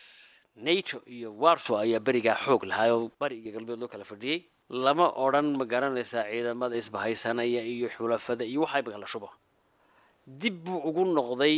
nato iyo warso ayaa berigaa xoog lahaa oo bari iyo galbeed loo kala fadhiyey lama odhan ma garanaysaa ciidamada isbahaysanaya iyo xulafada iyo waxaa imika la shubo dib buu ugu noqday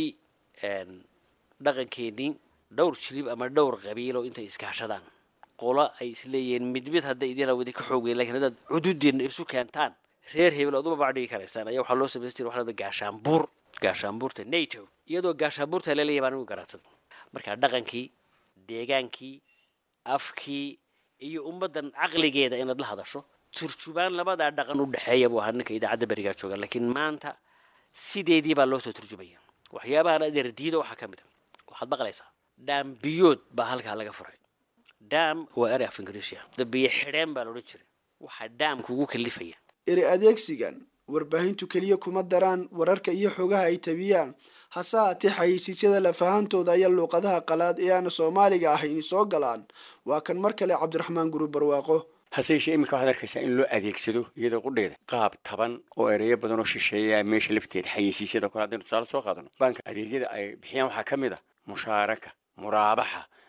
dhaqankeenii dhowr jilib ama dhowr qabiilo intay iskaashadaan qola ay isleeyihiin mid mid hadday idin awadi ka xoog weyn lakin haddaad cududeena isu keentaan reer hebel ood uma bacdhigi karaysaan ayaa waxaa loo samaysan jira waxaa gaashaanbuur gaashaanbuurta nato iyadoo gaashaanbuurta laleeyahay baan ugu garaadsaday marka dhaqankii deegaankii afkii iyo ummaddan caqligeeda inaad la hadasho turjubaan labadaa dhaqan u dhexeeya buu ahaa ninka idaacadda berigaa jooga laakiin maanta sideedii baa loo soo turjumaya waxyaabahan adeer diido waxaa ka mid a waxaad maqlaysaa dhaambiyood baa halkaa laga furay daam waa erey af ingiriisia dabiyo xidheen baa laodhan jiray waxaa daamka ugu kalifaya eri adeegsigan warbaahintu keliya kuma daraan wararka iyo xogaha ay tabiyaan hase haatee xayeysiisyada lafahantooda ayaa luuqadaha qalaad ee aana soomaaliga ahayn soo galaan waa kan mar kale cabdiraxmaan guri barwaaqo hase yeeshee iminka waxaad arkaysaa in loo adeegsado iyadoo qudheeda qaab taban oo ereyo badan oo shisheeya meesha lafteeda xayeysiisyada kale haddaynu tusaale soo qaadano baanka adeegyada ay bixiyaan waxaa ka mid a mushaaraka muraabaxa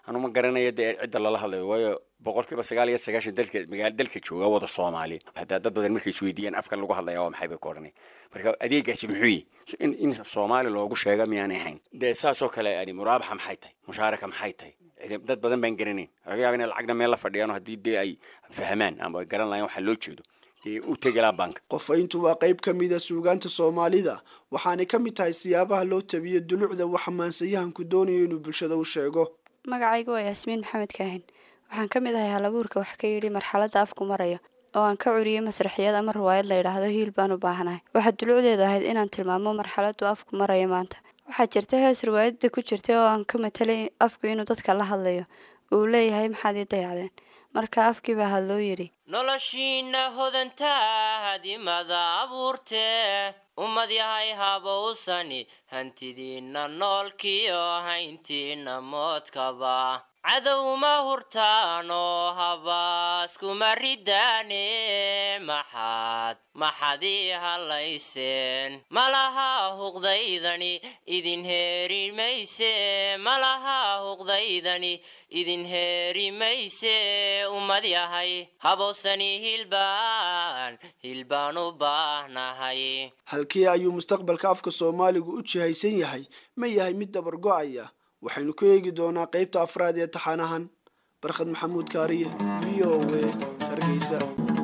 anu ma garanayo dee cidda lala hadlayo waayo boqolkiiba sagaal iyo sagaashan dalka magaala dalka jooga wada soomaali hadaa dad badan markay isweydiiyaan afkan lagu hadlaya waa maxay bay ku odhanay marka adeegaasi muxuu yi in in soomaali loogu sheega miyaanay ahayn dee saasoo kale yani muraabaxa maxay tahay mushaaraka maxay tahay dad badan baan garanayn laga yaaba inay lacagna meel la fadhiyaan haddii dee ay fahmaan ama ay garan lahayn waxaa loo jeedo dee u tegelaa banka qofayntu waa qayb ka mida suugaanta soomaalida waxaanay ka mid tahay siyaabaha loo tabiyo dulucda waxa maansayahanku doonayo inuu bulshada u sheego magacaygu waa yaasmiin maxamed kaahin waxaan ka mid ahay halabuurka wax ka yidhi marxaladda afku marayo oo aan ka curiyey masraxiyad ama riwaayad la yidhaahdo hiil baan u baahanahay waxaa dulucdeedu ahayd inaan tilmaamo marxaladdu afku marayo maanta waxaa jirta hees riwaayadda ku jirtay oo aan ka matalay afku inuu dadka la hadlayo uu leeyahay maxaad ii dayacdeen marka afkii baa hadloo yidhi noloshiinna hodantaa hadimada abuurtee ummad yahay habowsani hantidiinna noolkiyo hayntiinna moodkaba cadowma hurtaanoo habaaskuma ridaane maxaad maxaad ii hadlayseen malaha huqdaydani idin heeri mayse malaha huqdaydani idin heeri mayse ummad yahay habowsani hilbaan hilbaan u baahnahay halkii ayuu mustaqbalka afka soomaaligu u jihaysan yahay ma yahay mid dabar go-aya waxaynu ku eegi doonaa qaybta afraad ee taxanahan barkhad maxamuud kaariye v o a hargeysa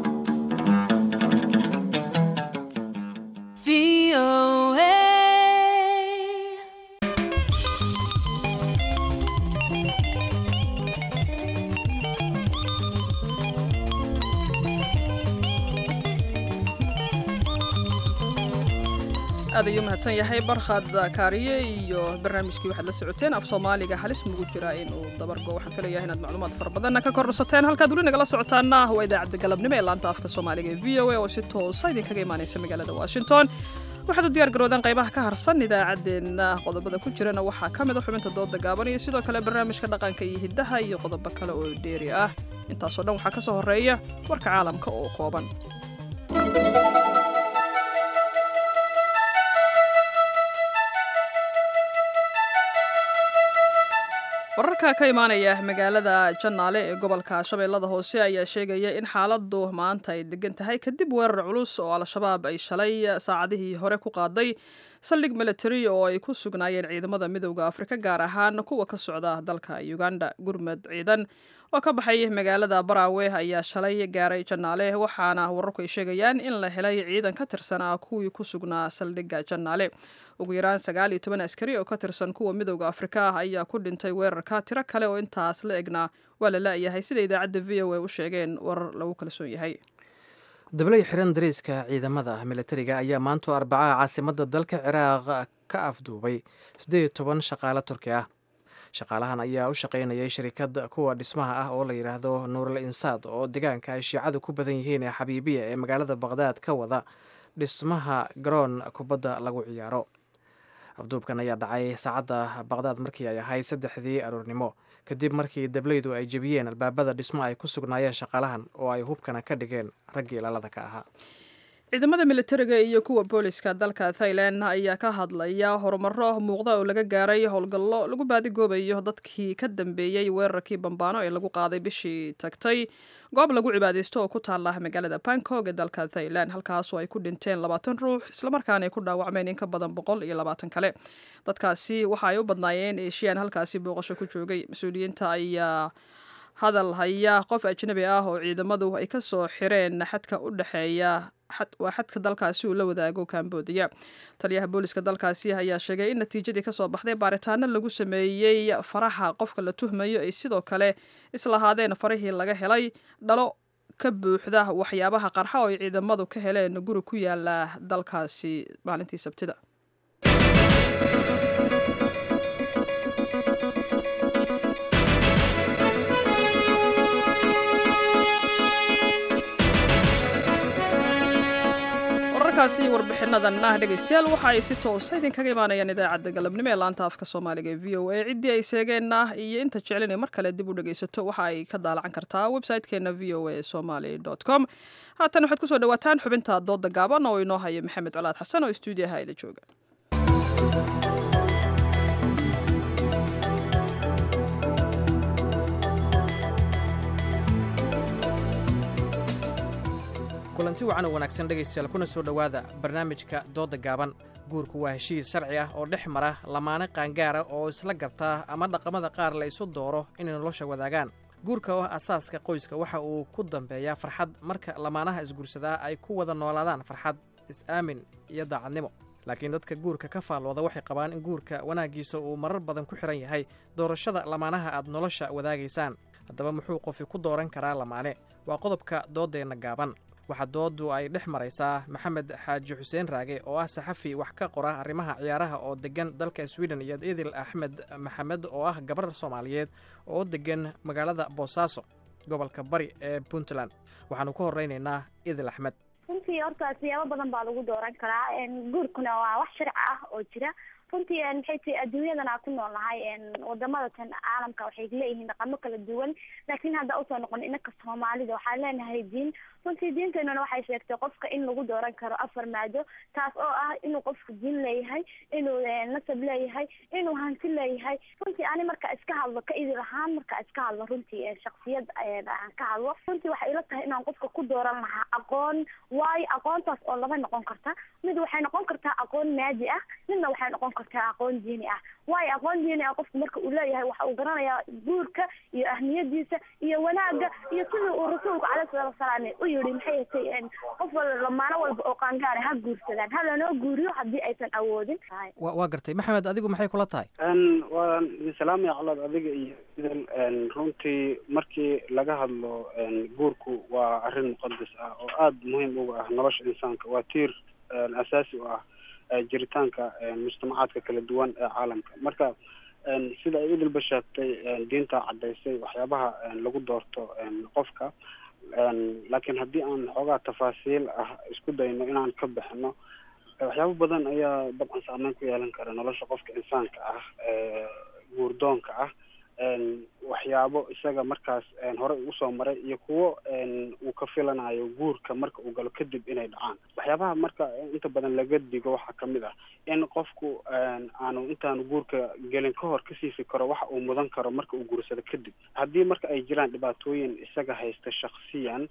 aad ayuu mahadsan yahay barkhad kaariye iyo barnaamijkii waxaad la socoteen af soomaaliga halis mugu jira inuu dabargo waxaan filayaa inaad macluumaad fara badanna ka korsateen halkaad weli nagala socotaana waa idaacadda galabnimo ee laanta afka soomaaliga ee v o a oo si toosa idinkaga imaanaysa magaalada washington waxaad u diyaar garoodeen qaybaha ka harsan idaacaddeenna qodobada ku jirana waxaa ka mid a xubinta dooda gaaban iyo sidoo kale barnaamijka dhaqanka iyo hiddaha iyo qodobo kale oo dheeri ah intaasoo dhan waxaa ka soo horreeya warka caalamka oo kooban wararka ka imaanaya magaalada jannaale ee gobolka shabeellada hoose ayaa sheegaya in xaaladu maanta ay degan tahay kadib weerar culus oo al-shabaab ay shalay saacadihii hore ku qaaday saldhig military oo ay ku sugnaayeen ciidamada midowda afrika gaar ahaan kuwa ka socda dalka uganda gurmad ciidan oo ka baxay magaalada baraawe ayaa shalay gaaray jannaale waxaana wararku ay sheegayaan in la helay ciidan ka tirsanaa kuwii ku sugnaa saldhigga jannaale ugu yaraan sagaal iyo toban askari oo ka tirsan kuwa midowda afrika ah ayaa ku dhintay weerarka tiro kale oo intaas la egna waa la la-yahay sida idaacadda v o a u sheegeen warar lagu kalsoon yahay dablay xiran dariiska ciidamada militariga ayaa maantoo arbacaha caasimadda dalka ciraaq ka afduubay siddeed iyo toban shaqaale turki ah shaqaalahan ayaa u shaqaynayay shirikad kuwa dhismaha ah oo la yidhaahdo nuural insaad oo deegaanka ay shiicadu ku badan yihiin ee xabiibiya ee magaalada baqhdaad ka wada dhismaha garoon kubadda lagu ciyaaro afduubkan ayaa dhacay saacadda baqhdaad markii ay ahayd saddexdii aroornimo kadib markii dablaydu ay jebiyeen albaabada dhismo ay ku sugnaayeen shaqaalahan oo ay hubkana ka dhigeen raggii ilaalada ka ahaa ciidamada militariga iyo kuwa booliska dalka thailand ayaa ka hadlaya horumaro muuqda oo laga gaaray howlgallo lagu baadigoobayo dadkii ka dambeeyey weerarkii bambaano ee lagu qaaday bishii tagtay goob lagu cibaadaysto oo ku taala magaalada bangkok ee dalka thailand halkaasoo ay ku dhinteen labaatan ruux islamarkaana ay ku dhaawacmeen in ka badan boqol iyo labaatan kale dadkaasi waxa ay u badnaayeen eeshiyan halkaasi booqasho ku joogay mas-uuliyiinta ayaa hadal haya qof ajnabi ah oo ciidamadu ay ka soo xireen xadka u dhexeeya waa xadka dalkaasi uu la wadaago kambodiya taliyaha booliska dalkaasi ayaa sheegay in natiijadii kasoo baxday baaritaano lagu sameeyey faraha qofka la tuhmayo ay sidoo kale islahaadeen farihii laga helay dhalo ka buuxda waxyaabaha qarxa oo ay ciidamadu ka heleen guri ku yaala dalkaasi maalintii sabtida wararkaasi warbixinadan ah dhegaystayaal waxa ay si toosa idinkaga imaanayaan idaacadda galabnimo ee laanta afka soomaaliga ee v o a ciddii ay seegeenna iyo inta jecelina mar kale dib u dhegaysato waxa ay ka daalacan kartaa website-keena v o a somaly com haatan waxaad kusoo dhawaataan xubinta dooda gaaban oo inoo haya maxamed colaad xasan oo stuudiyaha ila jooga kulanti wacan oo wanaagsan dhegaystayaal kuna soo dhowaada barnaamijka doodda gaaban guurku waa heshiis sharci ah oo dhex mara lamaane qaangaara oo isla gartaa ama dhaqamada qaar la isu dooro inay nolosha wadaagaan guurka oo asaaska qoyska waxa uu ku dambeeyaa farxad marka lamaanaha isguursadaa ay ku wada noolaadaan farxad is-aamin iyo daacadnimo laakiin dadka guurka ka faallooda waxay qabaan in guurka wanaaggiisa uu marar badan ku xidhan yahay doorashada lamaanaha aad nolosha wadaagaysaan haddaba muxuu qofi ku dooran karaa lamaane waa qodobka dooddeenna gaaban waxaa dooddu ay dhex maraysaa maxamed xaaji xuseen raage oo ah saxafi wax ka qora arrimaha ciyaaraha oo deggan dalka sweden iyo idil axmed maxamed oo ah gabar soomaaliyeed oo deggan magaalada boosaaso gobolka bari ee puntland waxaanu ka horraynaynaa idil axmed runtii horta siyaabo badan baa lagu dooran karaa guurkuna waa wax sharci ah oo jira runtii maxay tahay adduunyadan aan ku nool nahay wadamada tan caalamka waxay leeyihiin dhaqamo kala duwan laakiin hadda usoo noqon inaka soomaalida waxaan leenahay diin runtii diinteenuna waxay sheegtay qofka in lagu dooran karo afar maado taas oo ah inuu qofku diin leeyahay inuu nasab leeyahay inuu hanti leeyahay runtii ani marka iska hadlo ka idil ahaan marka iska hadlo runtii shaksiyad aan ka hadlo runtii waxay ila tahay inaan qofka ku dooran lahaa aqoon waayo aqoontaas oo laba noqon karta mid waxay noqon kartaa aqoon maadi ah midna waxay noqon kartaa aqoon diini ah waayo aqoon diini ah qofku marka uu leeyahay waxa uu garanayaa guurka iyo ahmiyadiisa iyo wanaagga iyo sidii uu rasuulku caleyhi salaatu wasalaam u yidhi maxay tay qof lamaano walba oo qaangaara ha guursadaan ha lanoo guuriyo haddii aysan awoodin wa waa gartay maxamed adigu maxay kula tahay waan idin salaamaya colaad adiga iyo idil runtii markii laga hadlo guurku waa arrin muqadas ah oo aada muhiim uga ah nolosha insaanka waa tiir asaasi u ah jiritaanka mujtamacaadka kala duwan ee caalamka marka sida ay idilba sheegtay diinta caddaysay waxyaabaha lagu doorto qofka laakiin haddii aan xoogaa tafaasiil ah isku dayno inaan ka bixino waxyaabo badan ayaa dabcan saameyn ku yeelan kara nolosha qofka insaanka ah guurdoonka ah waxyaabo isaga markaas horey usoo maray iyo kuwo uu ka filanayo guurka marka uu galo kadib inay dhacaan waxyaabaha marka inta badan laga digo waxaa kamid ah in qofku aanu intaanu guurka gelin ka hor kasii fikiro waxa uu mudan karo marka uu guursado kadib haddii marka ay jiraan dhibaatooyin isaga haysta shaksiyan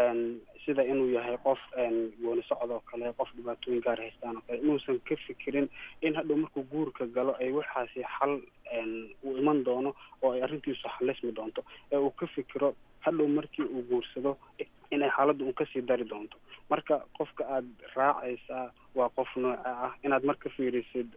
sida inuu yahay qof gooni socod oo kale qof dhibaatooyin gaar haystaan oo kale inuusan ka fikirin in hadhow markuu guurka galo ay waxaasi xal uu iman doono oo ay arrintiisu xalismi doonto ee uu ka fikiro hadhow markii uu guursado inay xaaladdu un kasii dari doonto marka qofka aada raacaysaa waa qof nooca ah inaad mar ka fiirisid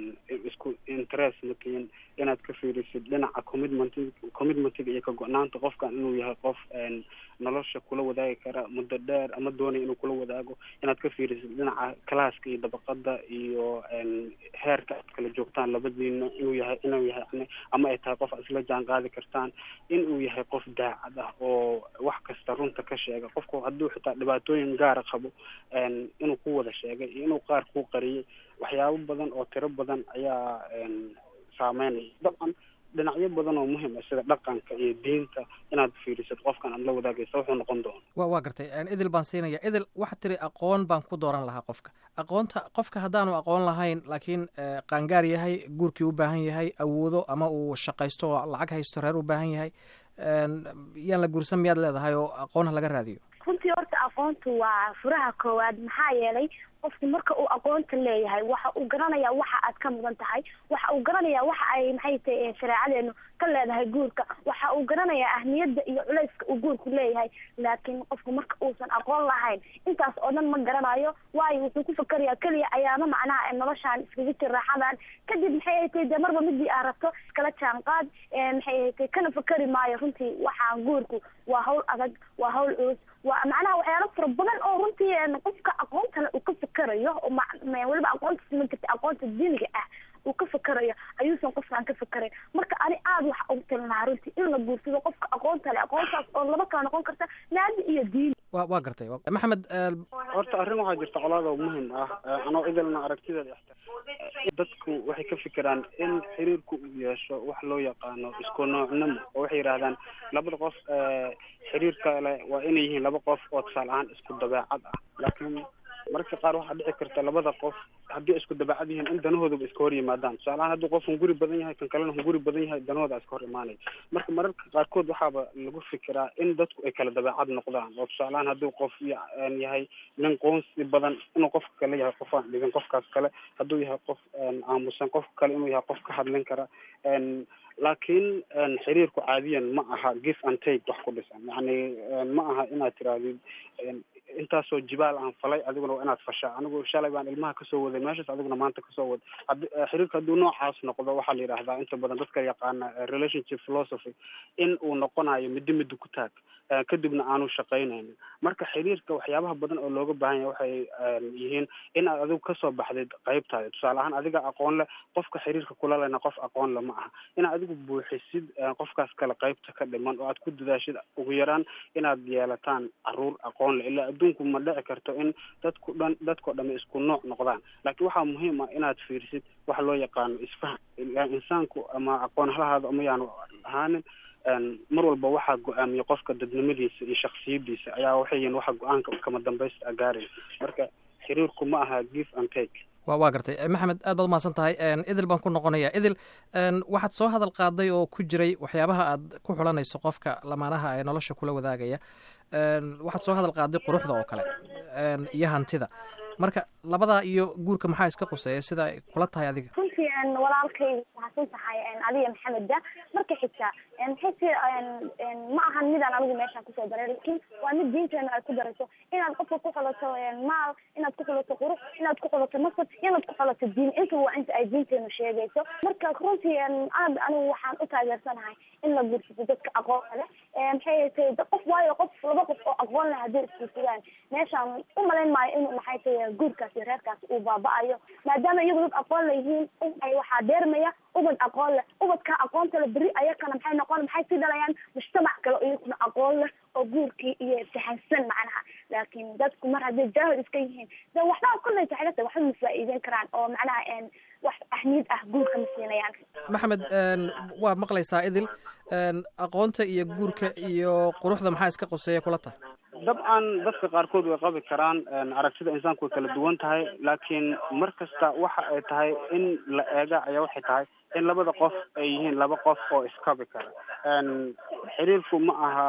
isku interest matiin inaad ka fiirisid dhinaca commitment commitmentiga iyo ka go-naanta qofkan inuu yahay qof nolosha kula wadaagi kara muddo dheer ama doonaya inuu kula wadaago inaad ka fiirisid dhinaca classka iyo dabaqada iyo heerka aad kala joogtaan labadiina inuu yahay inuu yahay yani ama ay tahay qof aad isla jaan qaadi kartaan inuu yahay qof daacad ah oo wax kasta runta ka sheega qofku hadduu xitaa dhibaatooyin gaara qabo inuu ku wada sheegay iyo inuu qaar ku qariyay waxyaabo badan oo tiro badan ayaa saameynaya dabcan dhinacyo badan oo muhiim ah sida dhaqanka iyo diinta inaad fiirisid qofkan aad la wadaagaysa wuxuu noqon doona wa waa gartay idil baan siinaya idil waxaad tiri aqoon baan ku dooran lahaa qofka aqoonta qofka haddaanu aqoon lahayn laakiin qaangaar yahay guurkii u baahan yahay awoodo ama uu shaqaysto oo lacag haysto reer u baahan yahay yaan la guursan miyaad leedahay oo aqoonha laga raadiyo runtii horta aqoontu waa furaha koowaad maxaa yeelay qofku marka uu aqoonta leeyahay waxa uu garanayaa waxa aad ka mudan tahay waxa uu garanayaa waxa ay maxay tahay shareecadeenu ka leedahay guurka waxa uu garanayaa ahmiyadda iyo culayska uu guurku leeyahay laakiin qofku marka uusan aqoon lahayn intaas oo dhan ma garanayo waayo wuxuu ku fakarayaa keliya ayaama macnaha noloshaan iskaga jir raaxadan kadib maxay ay tahay dee marba midii aad rabto iskala jaanqaad maxay ay tahay kana fakari maayo runtii waxaan guurku waa hawl adag waa hawl culus waa macnaha waxyaalo fara badan oo runtii qofka aqoontale uu ka fakarayo oo weliba aqoonta siman karta aqoonta diiniga ah uu ka fakarayo ayuusan qofkaan ka fakarayn marka ani aada waxa ugu talin lahaa runtii in la guursado qofka aqoonta le aqoontaas oo laba kala noqon karta naadi iyo diin wa waa gartay maxamed horta arrin waxaa jirta colaad oo muhiim ah anoo idilna aragtideeda dadku waxay ka fikiraan in xiriirku uu yeesho wax loo yaqaano isku noocnimo oo waxay yidhaahdaan labada qof xiriir kale waa inay yihiin laba qof oo tusaale ahaan isku dabeecad ah laakiin mararka qaar waxaa dhici karta labada qof haddii isku dabacad yihiin in danahoodaba iska hor yimaadaan tusaalahaan hadduu qof hunguri badan yahay kan kalena hunguri badan yahay danahooda iska hor imaanaya marka mararka qaarkood waxaaba lagu fikiraa in dadku ay kala dabeecad noqdaan oo tusaalahaan hadduu qof yahay nin qoonsi badan inuu qofka kale yahay qof aan dhigin qofkaas kale hadduu yahay qof aamusan qofka kale inuu yahay qof ka hadlin kara laakiin xiriirku caadiyan ma aha give and take wax ku dhisan yacni ma aha inaad tirahdid intaasoo jibaal aan falay adiguna waa inaad fashaa anigu shalay baan ilmaha kasoo waday meeshaas adiguna maanta kasoo wad had xiriirka hadduu noocaas noqdo waxaa la yidhahdaa inta badan dadka yaqaana relationship philosophy in uu noqonayo middo middo ku taag kadibna aanu shaqaynaynin marka xiriirka waxyaabaha badan oo looga baahan yahay waxay yihiin in aad adigu kasoo baxdid qaybtaada tusaale ahaan adiga aqoon leh qofka xiriirka kula lena qof aqoon le ma aha inaad adigu buuxisid qofkaas kale qaybta ka dhiman oo aad ku dadaashid ugu yaraan inaad yeelataan caruur aqoon leh ilaa adduunku ma dhici karto in dadku dhan dadkao dhami isku nooc noqdaan laakiin waxaa muhiim ah inaad fiirisid waxa loo yaqaano isfahm insaanku ama aqoon halahaada ama yaanu ahaanin mar walba waxaa go-aamiya qofka dadnimadiisa iyo shaksiyadiisa ayaa waxay yihiin waxa go-aanka kama dambaysta agaaraya marka xiriirku ma aha give and take wa waa gartay maxamed aad baad umahadsan tahay idil baan ku noqonaya idil waxaad soo hadal qaaday oo ku jiray waxyaabaha aad ku xulanayso qofka lamaanaha ee nolosha kula wadaagaya waxaad soo hadal qaaday quruxda oo kale iyo hantida marka labadaa iyo guurka maxaa iska quseeya sida ay kula tahay adiga runtii walaalkay mahadsan tahay adiga maxameda marka xigta maxayse ma ahan midaan anigu meeshaan kusoo daray lakin waa mid diinteena ay ku darayso inaad qofka ku xulato maal inaad ku xulato qurux inaad ku xulato nasab inaad ku xulato diin inta waa inta ay diinteenu sheegayso marka runtii aad anigu waxaan u taageersanahay in la guursado dadka aqoonka leh maxay tahay qof waayo qof laba qof oo aqoon leh haddii isguursadaan meeshaan u malayn maayo in maxay tahay guurkaas iyo reerkaas uu baaba-ayo maadaama iyagu dad aqoon leyihiin ay waxaa deermaya ubad aqoon leh ubadka aqoonta le beri ayakana maxay noqon maxay sii dhalayaan mujtamac kale oo iyakuna aqoon leh oo guurkii iyo fahansan macnaha laakiin dadku mar hadday jaahil iska yihiin de waxba kolley taxilata waxba ma faa'iideyn karaan oo macnaha wax ahmiyad ah guurka ma siinayaan maxamed waad maqlaysaa idil aqoonta iyo guurka iyo quruxda maxaa iska qoseeya kula tahay dabcan dadka qaarkood way qabi karaan aragtida insaanku way kala duwan tahay laakiin mar kasta waxa ay tahay in la eega ayaa waxay tahay in labada qof ay yihiin laba qof oo iskabi kara xiriirku ma aha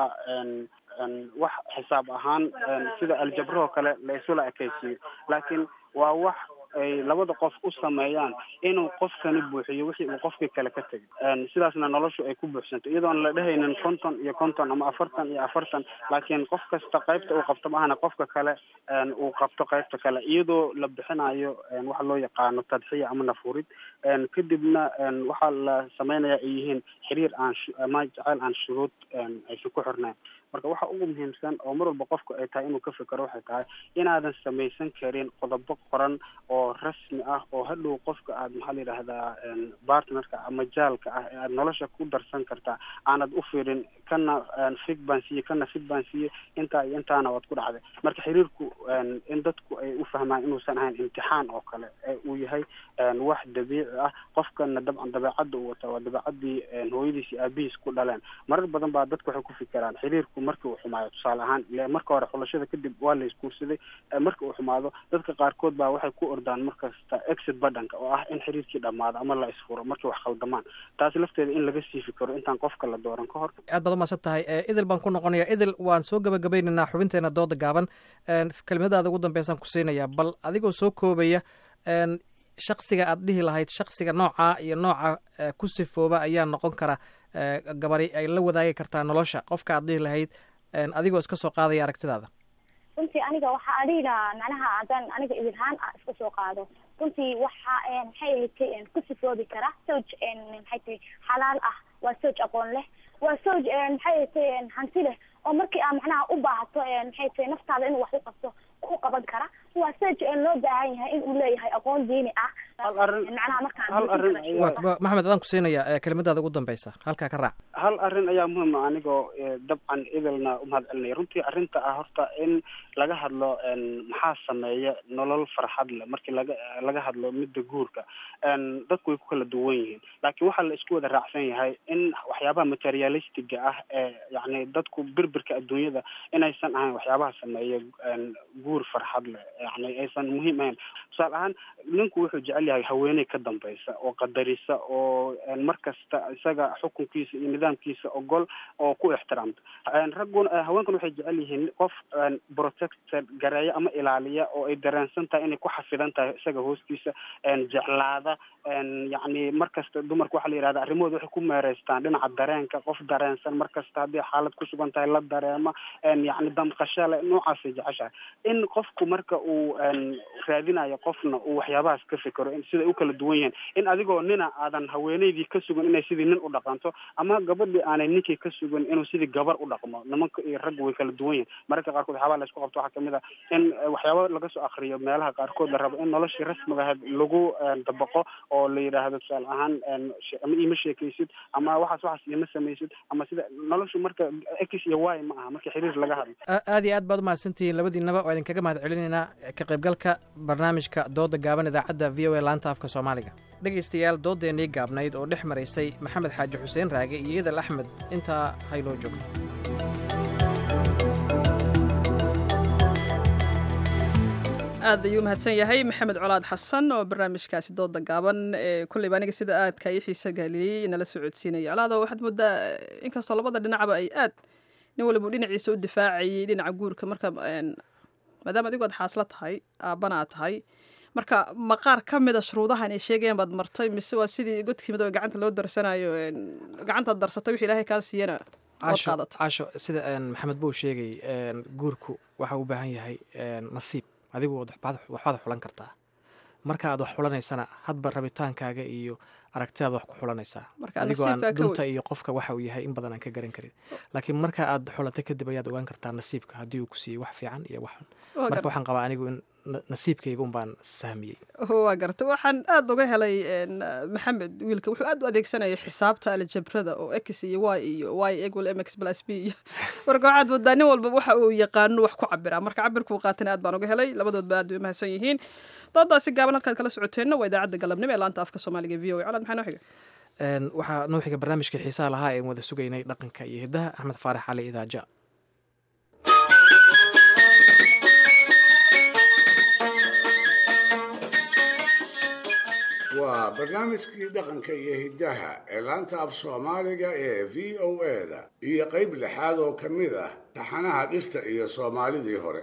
wax xisaab ahaan sida aljabrahoo kale la isula ekaysiiyo laakiin waa wax ay labada qof u sameeyaan inuu qofkani buuxiyo wixii uu qofkii kale ka tegay sidaasna noloshu ay ku buuxsanto iyadoon la dhehaynin konton iyo konton ama afartan iyo afartan laakiin qof kasta qaybta uu qabto maahana qofka kale uu qabto qaybta kale iyadoo la bixinayo waxa loo yaqaano tadxiya ama nafurid kadibna waxaa la sameynaya ay yihiin xiriir aan ama jaceyl aan shuruud aysan ku xirnayn marka waxa ugu muhiimsan oo mar walba qofku ay tahay inuu ka fikero waxay tahay inaadan samaysan karin qodobo qoran oo rasmi ah oo hadhow qofka aad maxaa la yidhahdaa partnerka ama jaalka ah ee aad nolosha ku darsan kartaa aanad u fiirin kana fig baan siiye kana fig baan siiye intaa iyo intaana waad ku dhacday marka xiriirku in dadku ay u fahmaan inuusan ahayn imtixaan oo kale ee uu yahay wax dabiici ah qofkana dabcan dabeecadda uu wataa waa dabeecadii hooyadiis iyo aabihiis ku dhaleen marar badan baa dadku waxay ku fikiraan xiriirku markii uu xumaayo tusaale ahaan ile marka hore xulashada kadib waa la isguursaday marka uu xumaado dadka qaarkood baa waxay ku ordaan markasta exit badhanka oo ah in xiriirkii dhamaado ama la isfuro markii wax khaldamaan taasi lafteeda in laga sii fikiro intaan qofka la dooran ka hor aad baad umaasan tahay idil baan ku noqonaya idil waan soo gabagabaynaynaa xubinteena dooda gaaban kelimadaada ugu dambeysaan ku siinayaa bal adigoo soo koobaya shaksiga aad dhihi lahayd shaksiga noocaa iyo nooca ku sifooba ayaa noqon kara gabari ay la wadaagi kartaa nolosha qofka aad dhihi lahayd adigoo iska soo qaadaya aragtidaada runtii aniga waxaa adiga macnaha haddaan aniga idilhaan a iska soo qaado runtii waxa maxay ahayd ku sifoobi kara sowj maxay tahay xalaal ah waa sowj aqoon leh waa sowj maxay ahayd hanti leh oo markii aa macnaha u baahato maxay tahay naftaada inuu wax u qabto ku qaban kara waa sowj loo baahan yahay in uu leeyahay aqoon diini ah macnaha markaan maxamed adaan ku siinaya kelimadaada ugu dambeysa halkaa ka raac hal arrin ayaa muhiim ah anigoo dabcan idilna umahad celinaya runtii arrinta ah horta in laga hadlo maxaa sameeya nolol farxad leh markii laga laga hadlo midda guurka dadku way ku kala duwan yihiin laakiin waxaa la isku wada raacsan yahay in waxyaabaha materialistiga ah ee yacni dadku birbirka adduunyada inaysan ahayn waxyaabaha sameeya guur farxad leh yani aysan muhiim ahayn tusaale ahaan ninku wuxuu jecel yahay haweeney ka dambaysa oo qadarisa oo mar kasta isaga xukunkiisa iyo nidaamkiisa ogol oo ku ixtiraamta ragguna haweenkuna waxay jecel yihiin qof protected gareeya ama ilaaliya oo ay dareensan tahay inay ku xafidan tahay isaga hoostiisa jeclaada yacni mar kasta dumarka waxaa la yihahda arrimahooda waxay ku meereystaan dhinaca dareenka qof dareensan mar kasta haddii xaalad ku sugan tahay la dareema yacni damqasho le noocaasay jeceshahay in qofku marka uu raadinayo qofna uu waxyaabahaas ka fikero siday u kala duwan yihiin in adigoo nina aadan haweeneydii ka sugan inay sidii nin u dhaqanto ama gabadhii aanay ninkii ka sugan inuu sidii gabar u dhaqmo nimanka iyo ragga way kala duwan yihiin mararka qaarkood waxyaabaha la isku qabto waxaa kamid ah in waxyaaba laga soo akriyo meelaha qaarkood la rabo in noloshii rasmiga ahayd lagu dabaqo oo la yidhaahdo tusaale ahaan ama iima sheekaysid ama waxaas waxaas iima samaysid ama sida noloshu marka x iyo y ma aha marka xiriir laga hadlo aad iyo aad baad umahadsantihiin labadiinaba waa idinkaga mahad celinaynaa ka qaybgalka barnaamijka dooda gaaban idaacadda v o a laanta afka soomaaliga dhegaystayaal doodeennii gaabnayd oo dhex maraysay maxamed xaaji xuseen raage iyo yadal axmed intaa haynoo joogto aad ayuu umahadsan yahay maxamed colaad xasan oo barnaamijkaasi dooda gaaban ee kulleyba aniga sida aadka ii xiisa gaaliyey nala socodsiinaya colaado waxaad moodaa inkastoo labada dhinacba ay aad nin waliba dhinaciisa u difaacayay dhinaca guurka marka maadaama adigu aad xaasla tahay aabbana tahay marka maqaar ka mida shuruudahan ay sheegayaan baad martay mise waa sidii godkii midoobe gacanta loo darsanayo gacantaad darsatay wixii ilaahay kaa siiyana casho casho sida maxamed buu sheegay guurku waxa u baahan yahay nasiib adigu waxbaad xulan kartaa marka aad wax xulanaysana hadba rabitaankaaga iyo aragtidaad wax ku xulanaysaa adigoo aan dunta iyo qofka waxa uu yahay in badan aan ka garan karin laakiin marka aad xulatay kadib ayaad ogaan kartaa nasiibka haddii uu ku siiyey wax fiican iyo wax xun marka waxaan qabaa anigu in nasiibkayga un baan sahmiyey waa garta waxaan aada uga helay maxamed wiilka wuxuu aad u adeegsanaya xisaabta aljabrada oo x iyo y iyo y equal mx plus b iyo marka waxaad moodaa nin walba waxa uu yaqaano wax ku cabiraa marka cabirkuu qaatana aad baan uga helay labadoodba aad bay umahadsan yihiin doodaasi gaaban halkaad kala socoteenna waa idaacadda galabnimo ee laanta afka soomaaliga v o a colaad maxaa noo xiga waxaa noo xiga barnaamijka xiisaha lahaa een wada sugaynay dhaqanka iyo hiddaha axmed faarax cali idaaja waa barnaamijkii dhaqanka iyo hiddaha ee laanta af soomaaliga ee v o eda iyo qayb lixaad oo ka mid ah taxanaha dhirta iyo soomaalidii hore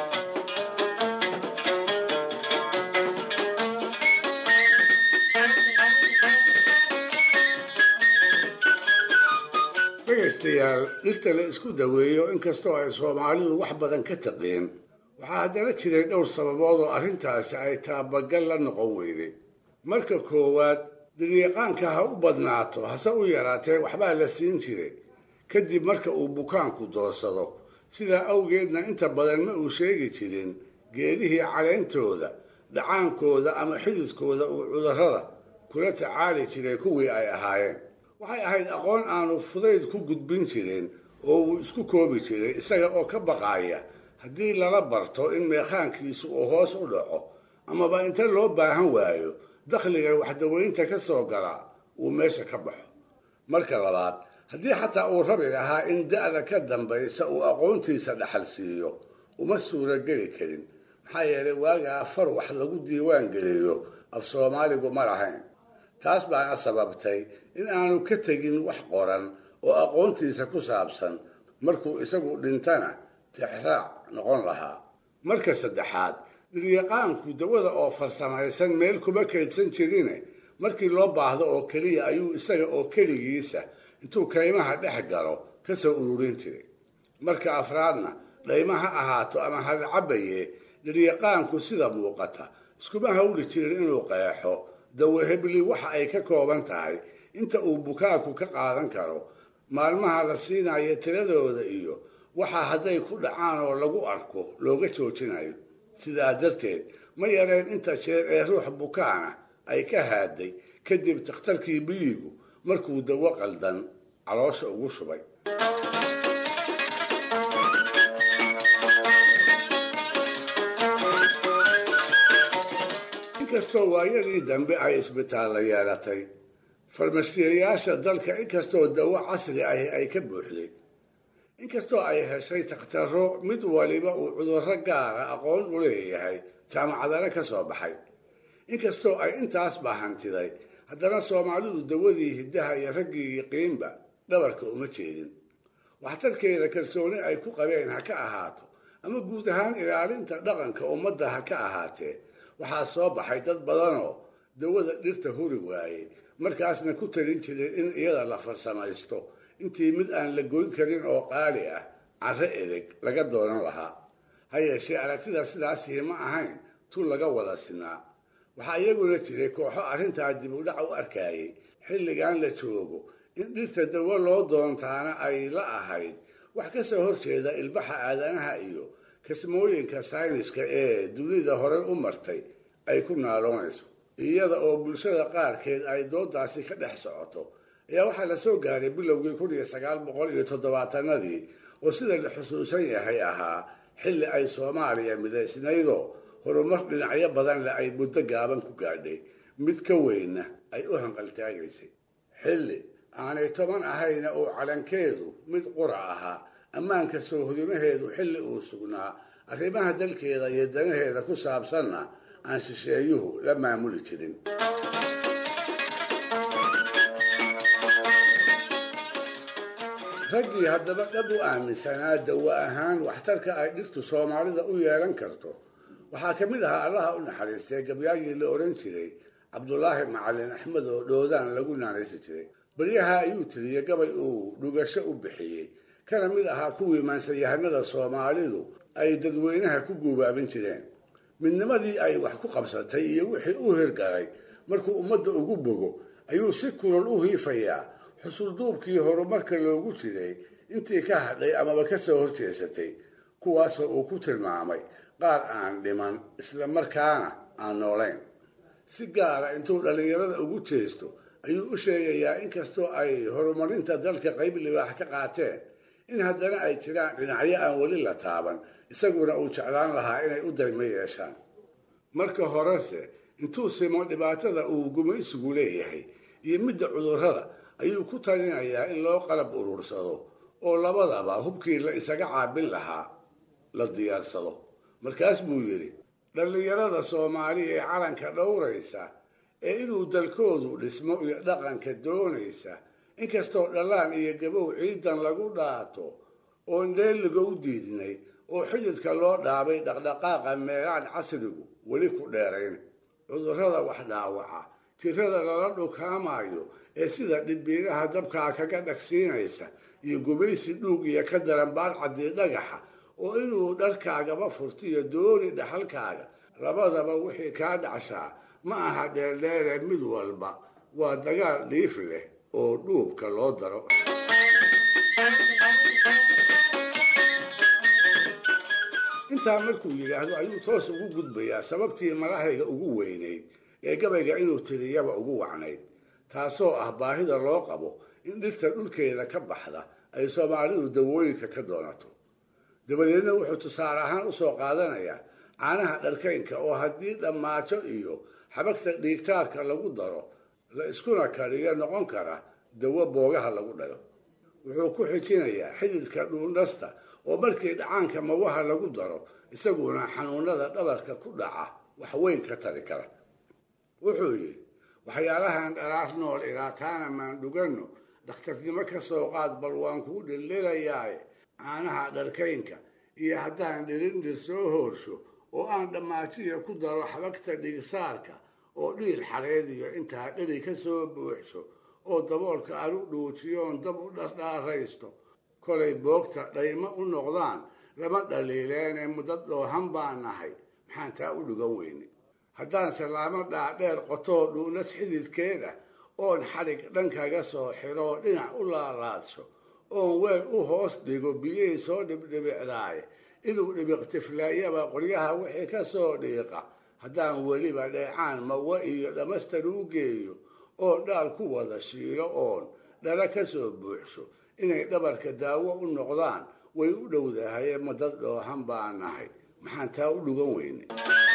dhegaystayaal dhirta la isku daweeyo inkastoo ay soomaalidu wax badan ka taqiin waxaa haddana jiray dhowr sababood oo arrintaasi ay taabagal la noqon weyday marka koowaad dhiryaqaanka ha u badnaato hase u yaraatee waxbaa la siin jiray kadib marka uu bukaanku doorsado sidaa awgeedna inta badan ma uu sheegi jirin geedihii caleyntooda dhacaankooda ama xididkooda uu cudurrada kula tacaali jiray kuwii ay ahaayeen waxay ahayd aqoon aanu fudayd ku gudbin jirin oo uu isku koobi jiray isaga oo ka baqaaya haddii lala barto in meekhaankiisu uu hoos u dhaco amaba inta loo baahan waayo dakhliga waxdaweynta ka soo gala uu meesha ka baxo marka labaad haddii xataa uu rabi lahaa in da'da ka dambaysa uu aqoontiisa dhaxal siiyo uma suurageli karin maxaa yeelay waagaa far wax lagu diiwaan geliyo af soomaaligu ma lahayn taas baana sababtay in aanu ka tegin wax qoran oo aqoontiisa ku saabsan markuu isagu dhintana tixraac noqon lahaa marka saddexaad dhiryaqaanku dawada oo farsamaysan meel kuma kaydsan jirine markii loo baahdo oo keliya ayuu isaga oo keligiisa intuu kaymaha dhex galo ka soo ururin jiray marka afraadna dhayma ha ahaato ama hadcabaye dhiryaqaanku sida muuqata iskuma hawli jirin inuu qeexo dawahebli waxa ay ka kooban tahay inta uu bukaanku ka qaadan karo maalmaha la siinayo tiradooda iyo waxaa hadday ku dhacaan oo lagu arko looga joojinayo sidaa darteed ma yareen inta jeer ee ruux bukaana ay ka haaday kadib takhtarkii biyigu markuu dawo qaldan caloosha ugu shubay inkastoo waayadii dambe ay isbitaalla yeelatay farmashiyayaasha dalka inkastoo dawo casri ahi ay ka buuxday inkastoo ay heshay takhtaro mid waliba uu cudurro gaara aqoon u leeyahay jaamacadana ka soo baxay inkastoo ay intaas baa hantiday haddana soomaalidu dawadii hiddaha iyo raggii yiqiinba dhabarka uma jeedin waxtarkeeda kalsooni ay ku qabeen ha ka ahaato ama guud ahaan ilaalinta dhaqanka ummadda ha ka ahaatee waxaa soo baxay dad badanoo dawada dhirta huri waayey markaasna ku talin jiray in iyada la farsamaysto intii mid aan la goyn karin oo qaali ah carro edeg laga doonan lahaa ha yeeshee aragtida sidaasii ma ahayn tu laga wada sinaa waxaa iyaguna jiray kooxo arrintaa dib u dhac u arkayay xilligan la joogo in dhirta dawo loo doontaana ay la ahayd wax ka soo horjeeda ilbaxa aadanaha iyo kasmooyinka sayniska ee dunida hore u martay ay ku naaloonayso iyada oo bulshada qaarkeed ay doodaasi ka dhex socoto ayaa waxaa la soo gaaray bilowgii kun iyo sagaal boqol iyo toddobaatanadii oo sida la xusuusan yahay ahaa xilli ay soomaaliya midaysnaydoo horumar dhinacyo badan leh ay muddo gaaban ku gaadhay mid ka weynna ay u hanqaltaagaysay xilli aanay toban ahayna oo calankeedu mid qura ahaa ammaanka soohodimaheedu xilli uu sugnaa arrimaha dalkeeda iyo danaheeda ku saabsanna aan shisheeyuhu la maamuli jirin raggii haddaba dhab u aaminsanaa dawo ahaan waxtarka ay dhirtu soomaalida u yeelan karto waxaa ka mid ahaa allaha u naxariistay gabyaagii la ohan jiray cabdulaahi macalin axmed oo dhoodaan lagu naanaysi jiray baryaha ayuu tiriyey gabay uu dhugasho u bixiyey kana mid ahaa kuwii maansayahanada soomaalidu ay dadweynaha ku guubaabin jireen midnimadii ay wax ku qabsatay iyo wixii u hirgalay markuu ummadda ugu bogo ayuu si kulol u hiifayaa xusulduubkii horumarka loogu jiray intii ka hadhay amaba ka soo horjeesatay kuwaasoo uu ku tilmaamay qaar aan dhiman isla markaana aan noolayn si gaara intuu dhallinyarada ugu jeesto ayuu u sheegayaa inkastoo ay horumarinta dalka qayb libaax ka qaateen in haddana ay jiraan dhinacyo aan weli la taaban isaguna uu jeclaan lahaa inay u daymo yeeshaan marka horese intuu simo dhibaatada uu gumaysigu leeyahay iyo midda cudurrada ayuu ku talinayaa in loo qalab urursado oo labadaba hubkii la isaga caabin lahaa la diyaarsado markaas buu yidhi dhallinyarada soomaali ee calanka dhowraysa ee inuu dalkoodu dhismo iyo dhaqanka doonaysa inkastoo dhallaan iyo gabow ciidan lagu dhaato oon dheeliga u diidnay oo xididka loo dhaabay dhaqdhaqaaqa meelaan casrigu weli ku dheerayn cudurrada wax dhaawaca tirada lala dhukaamayo ee sida dhibbiiraha dabkaa kaga dhagsiinaysa iyo gubaysi dhuug iyo ka daran baalcaddii dhagaxa oo inuu dharkaagaba furtiyo dooni dhaxalkaaga labadaba wixii kaa dhacshaa ma aha dheerdheere mid walba waa dagaal dhiif leh oo dhuubka loo daro intaa markuu yidhaahdo ayuu toos ugu gudbayaa sababtii malahayga ugu weynayd ee gabayga inuu tiriyaba ugu wacnayd taasoo ah baahida loo qabo in dhirta dhulkeeda ka baxda ay soomaalidu dawooyinka ka doonato dabadeedna wuxuu tusaale ahaan usoo qaadanayaa caanaha dharkaynka oo haddii dhammaajo iyo xabagta dhiigtaarka lagu daro la iskuna kariyo noqon kara dawo boogaha lagu dhayo wuxuu ku xijinayaa xididka dhuundhasta oo markii dhacaanka mawaha lagu daro isaguna xanuunada dhabarka ku dhaca wax weyn ka tari kara wuxuu yidhi waxyaalahan dharaar nool ilaataana maan dhuganno dhakhtarnimo ka soo qaad bal waan kuu dhildhilayaaye caanaha dharkaynka iyo haddaan dhirindhir soo hoorsho oo aan dhammaajiya ku daro xabagta dhigsaarka oo dhiir xareediyo intaa dheri ka soo buuxsho oo daboolka alu dhuujiyoon dab u dhardhaaraysto kolay boogta dhaymo u noqdaan lama dhaliileene muddo dhoohan baan nahay maxaan taa u dhugan weyne haddaan salaamo dhaadheer qotoo dhuunas xididkeeda oon xadhig dhankaga soo xiroo dhinac u laalaadsho oon weel u hoos dhigo biyey soo dhibdhibicdaaye inuu dhibiqtiflaayaba qoryaha wixii ka soo dhiiqa haddaan weliba dheecaan mawa iyo dhammastar u geeyo oon dhaal ku wada shiilo oon dhala ka soo buuxsho inay dhabarka daawo u noqdaan way u dhowdahaye madad dhoohan baan nahay maxaan taa u dhugan weyne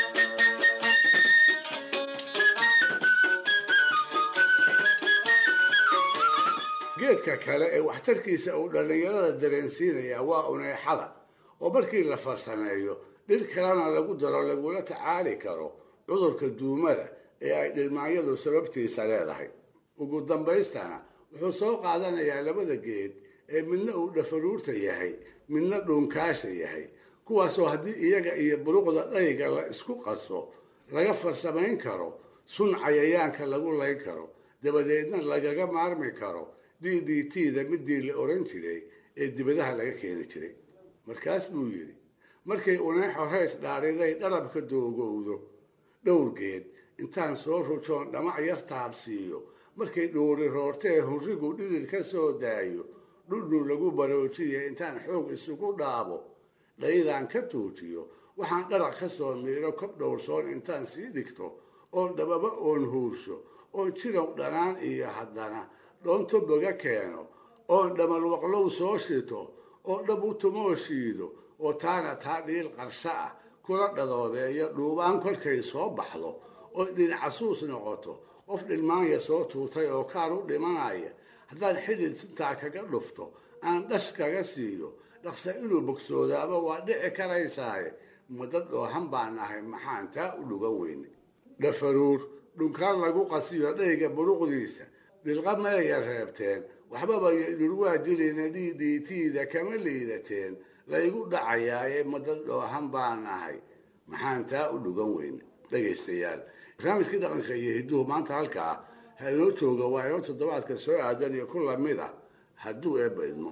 geedka kale ee waxtarkiisa uu dhallinyarada dareensiinaya waa uneexada oo markii la farsameeyo dhir kalena lagu daro lagula tacaali karo cudurka duumada ee ay dhilmaanyadu sababtiisa leedahay ugu dambaystana wuxuu soo qaadanayaa labada geed ee midna uu dhafaruurta yahay midna dhuunkaasha yahay kuwaasoo haddii iyaga iyo buruqda dhayga la isku qaso laga farsamayn karo sun cayayaanka lagu layn karo dabadeedna lagaga maarmi karo d d t da midii la oran jiray ee dibadaha laga keeni jiray markaas buu yidhi markay uneexo rays dhaadhiday dharabka doogowdo dhowrgeed intaan soo rujoon dhamac yar taabsiiyo markay dhuuri roortee hurrigu dhidid ka soo daayo dhudhun lagu baroojiya intaan xoog isugu dhaabo dhaydaan ka tuujiyo waxaan dharac ka soo miiro kob dhowrsoon intaan sii dhigto oon dhababa oon huursho oon jirow dhanaan iyo haddana dhoonto boga keeno oon dhamalwaqlow soo shito oo dhab u tumoo shiido oo taana taa dhiil qarsho ah kula dhadoobeeyo dhuubaan kolkay soo baxdo oo dhinacasuus noqoto qof dhilmaanya soo tuurtay oo kaar u dhimanaya haddaan xidid sintaa kaga dhufto aan dhash kaga siiyo dhaqsa inuu bogsoodaaba waa dhici karaysaaye madad dhoohan baan nahay maxaan taa u dhugan weyne dhafaruur dhunkaan lagu qasiyo dhayga buruqdiisa dhilqa mayaya reebteen waxbaba dhurwaa dilina d d t da kama liidateen laygu dhacayaaye madad dhoohan baan nahay maxaan taa u dhugan weyne dhegaystayaal barnaamijkii dhaqanka iyo hidduhu maanta halkaa ha inoo jooga waa inoo toddobaadka soo aadan iyo ku lamid a hadduu eebba idmo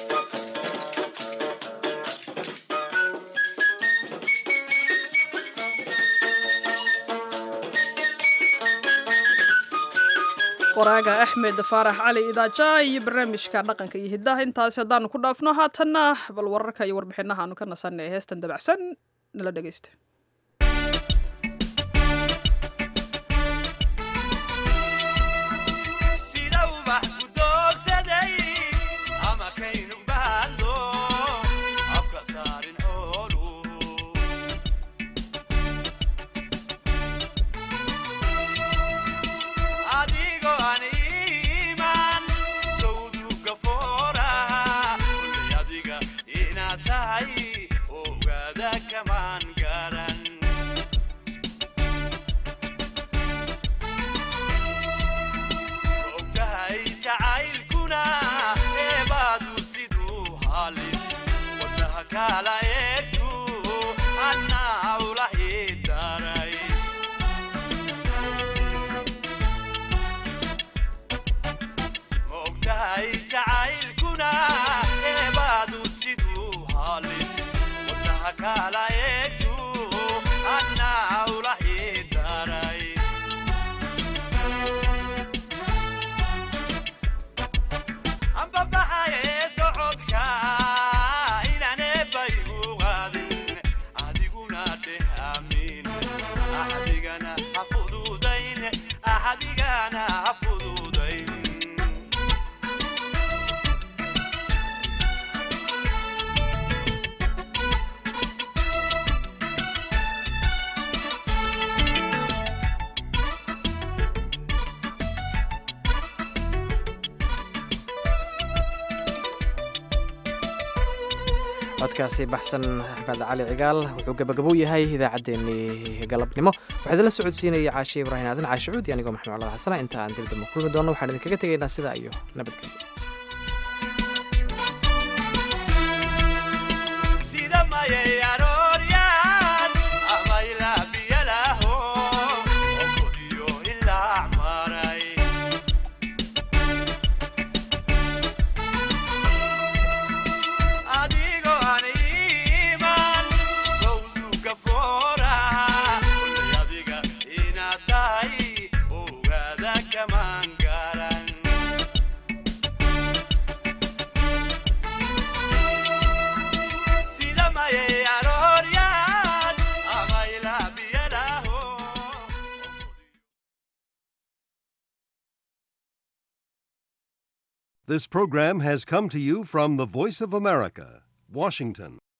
qoraaga axmed faarax cali idaaja iyo barnaamijka dhaqanka iyo hiddaha intaasi haddaanu ku dhaafno haatanna bal wararka iyo warbixinaha aanu ka nasanay heestan dabacsan nala dhegaysta codkaasi baxsan axmed cali cigaal wuxuu gabagabou yahay idaacaddeenii galabnimo waxaa idinla socodsiinaya caashe ibraahim aadan caashicuudi anigoo maxamed colaad xasana inta aan dibdamba kulmi doonno waxaan idinkaga tegaynaa sidaa iyo nabadgelyo This program has come to you from the Voice of America, Washington.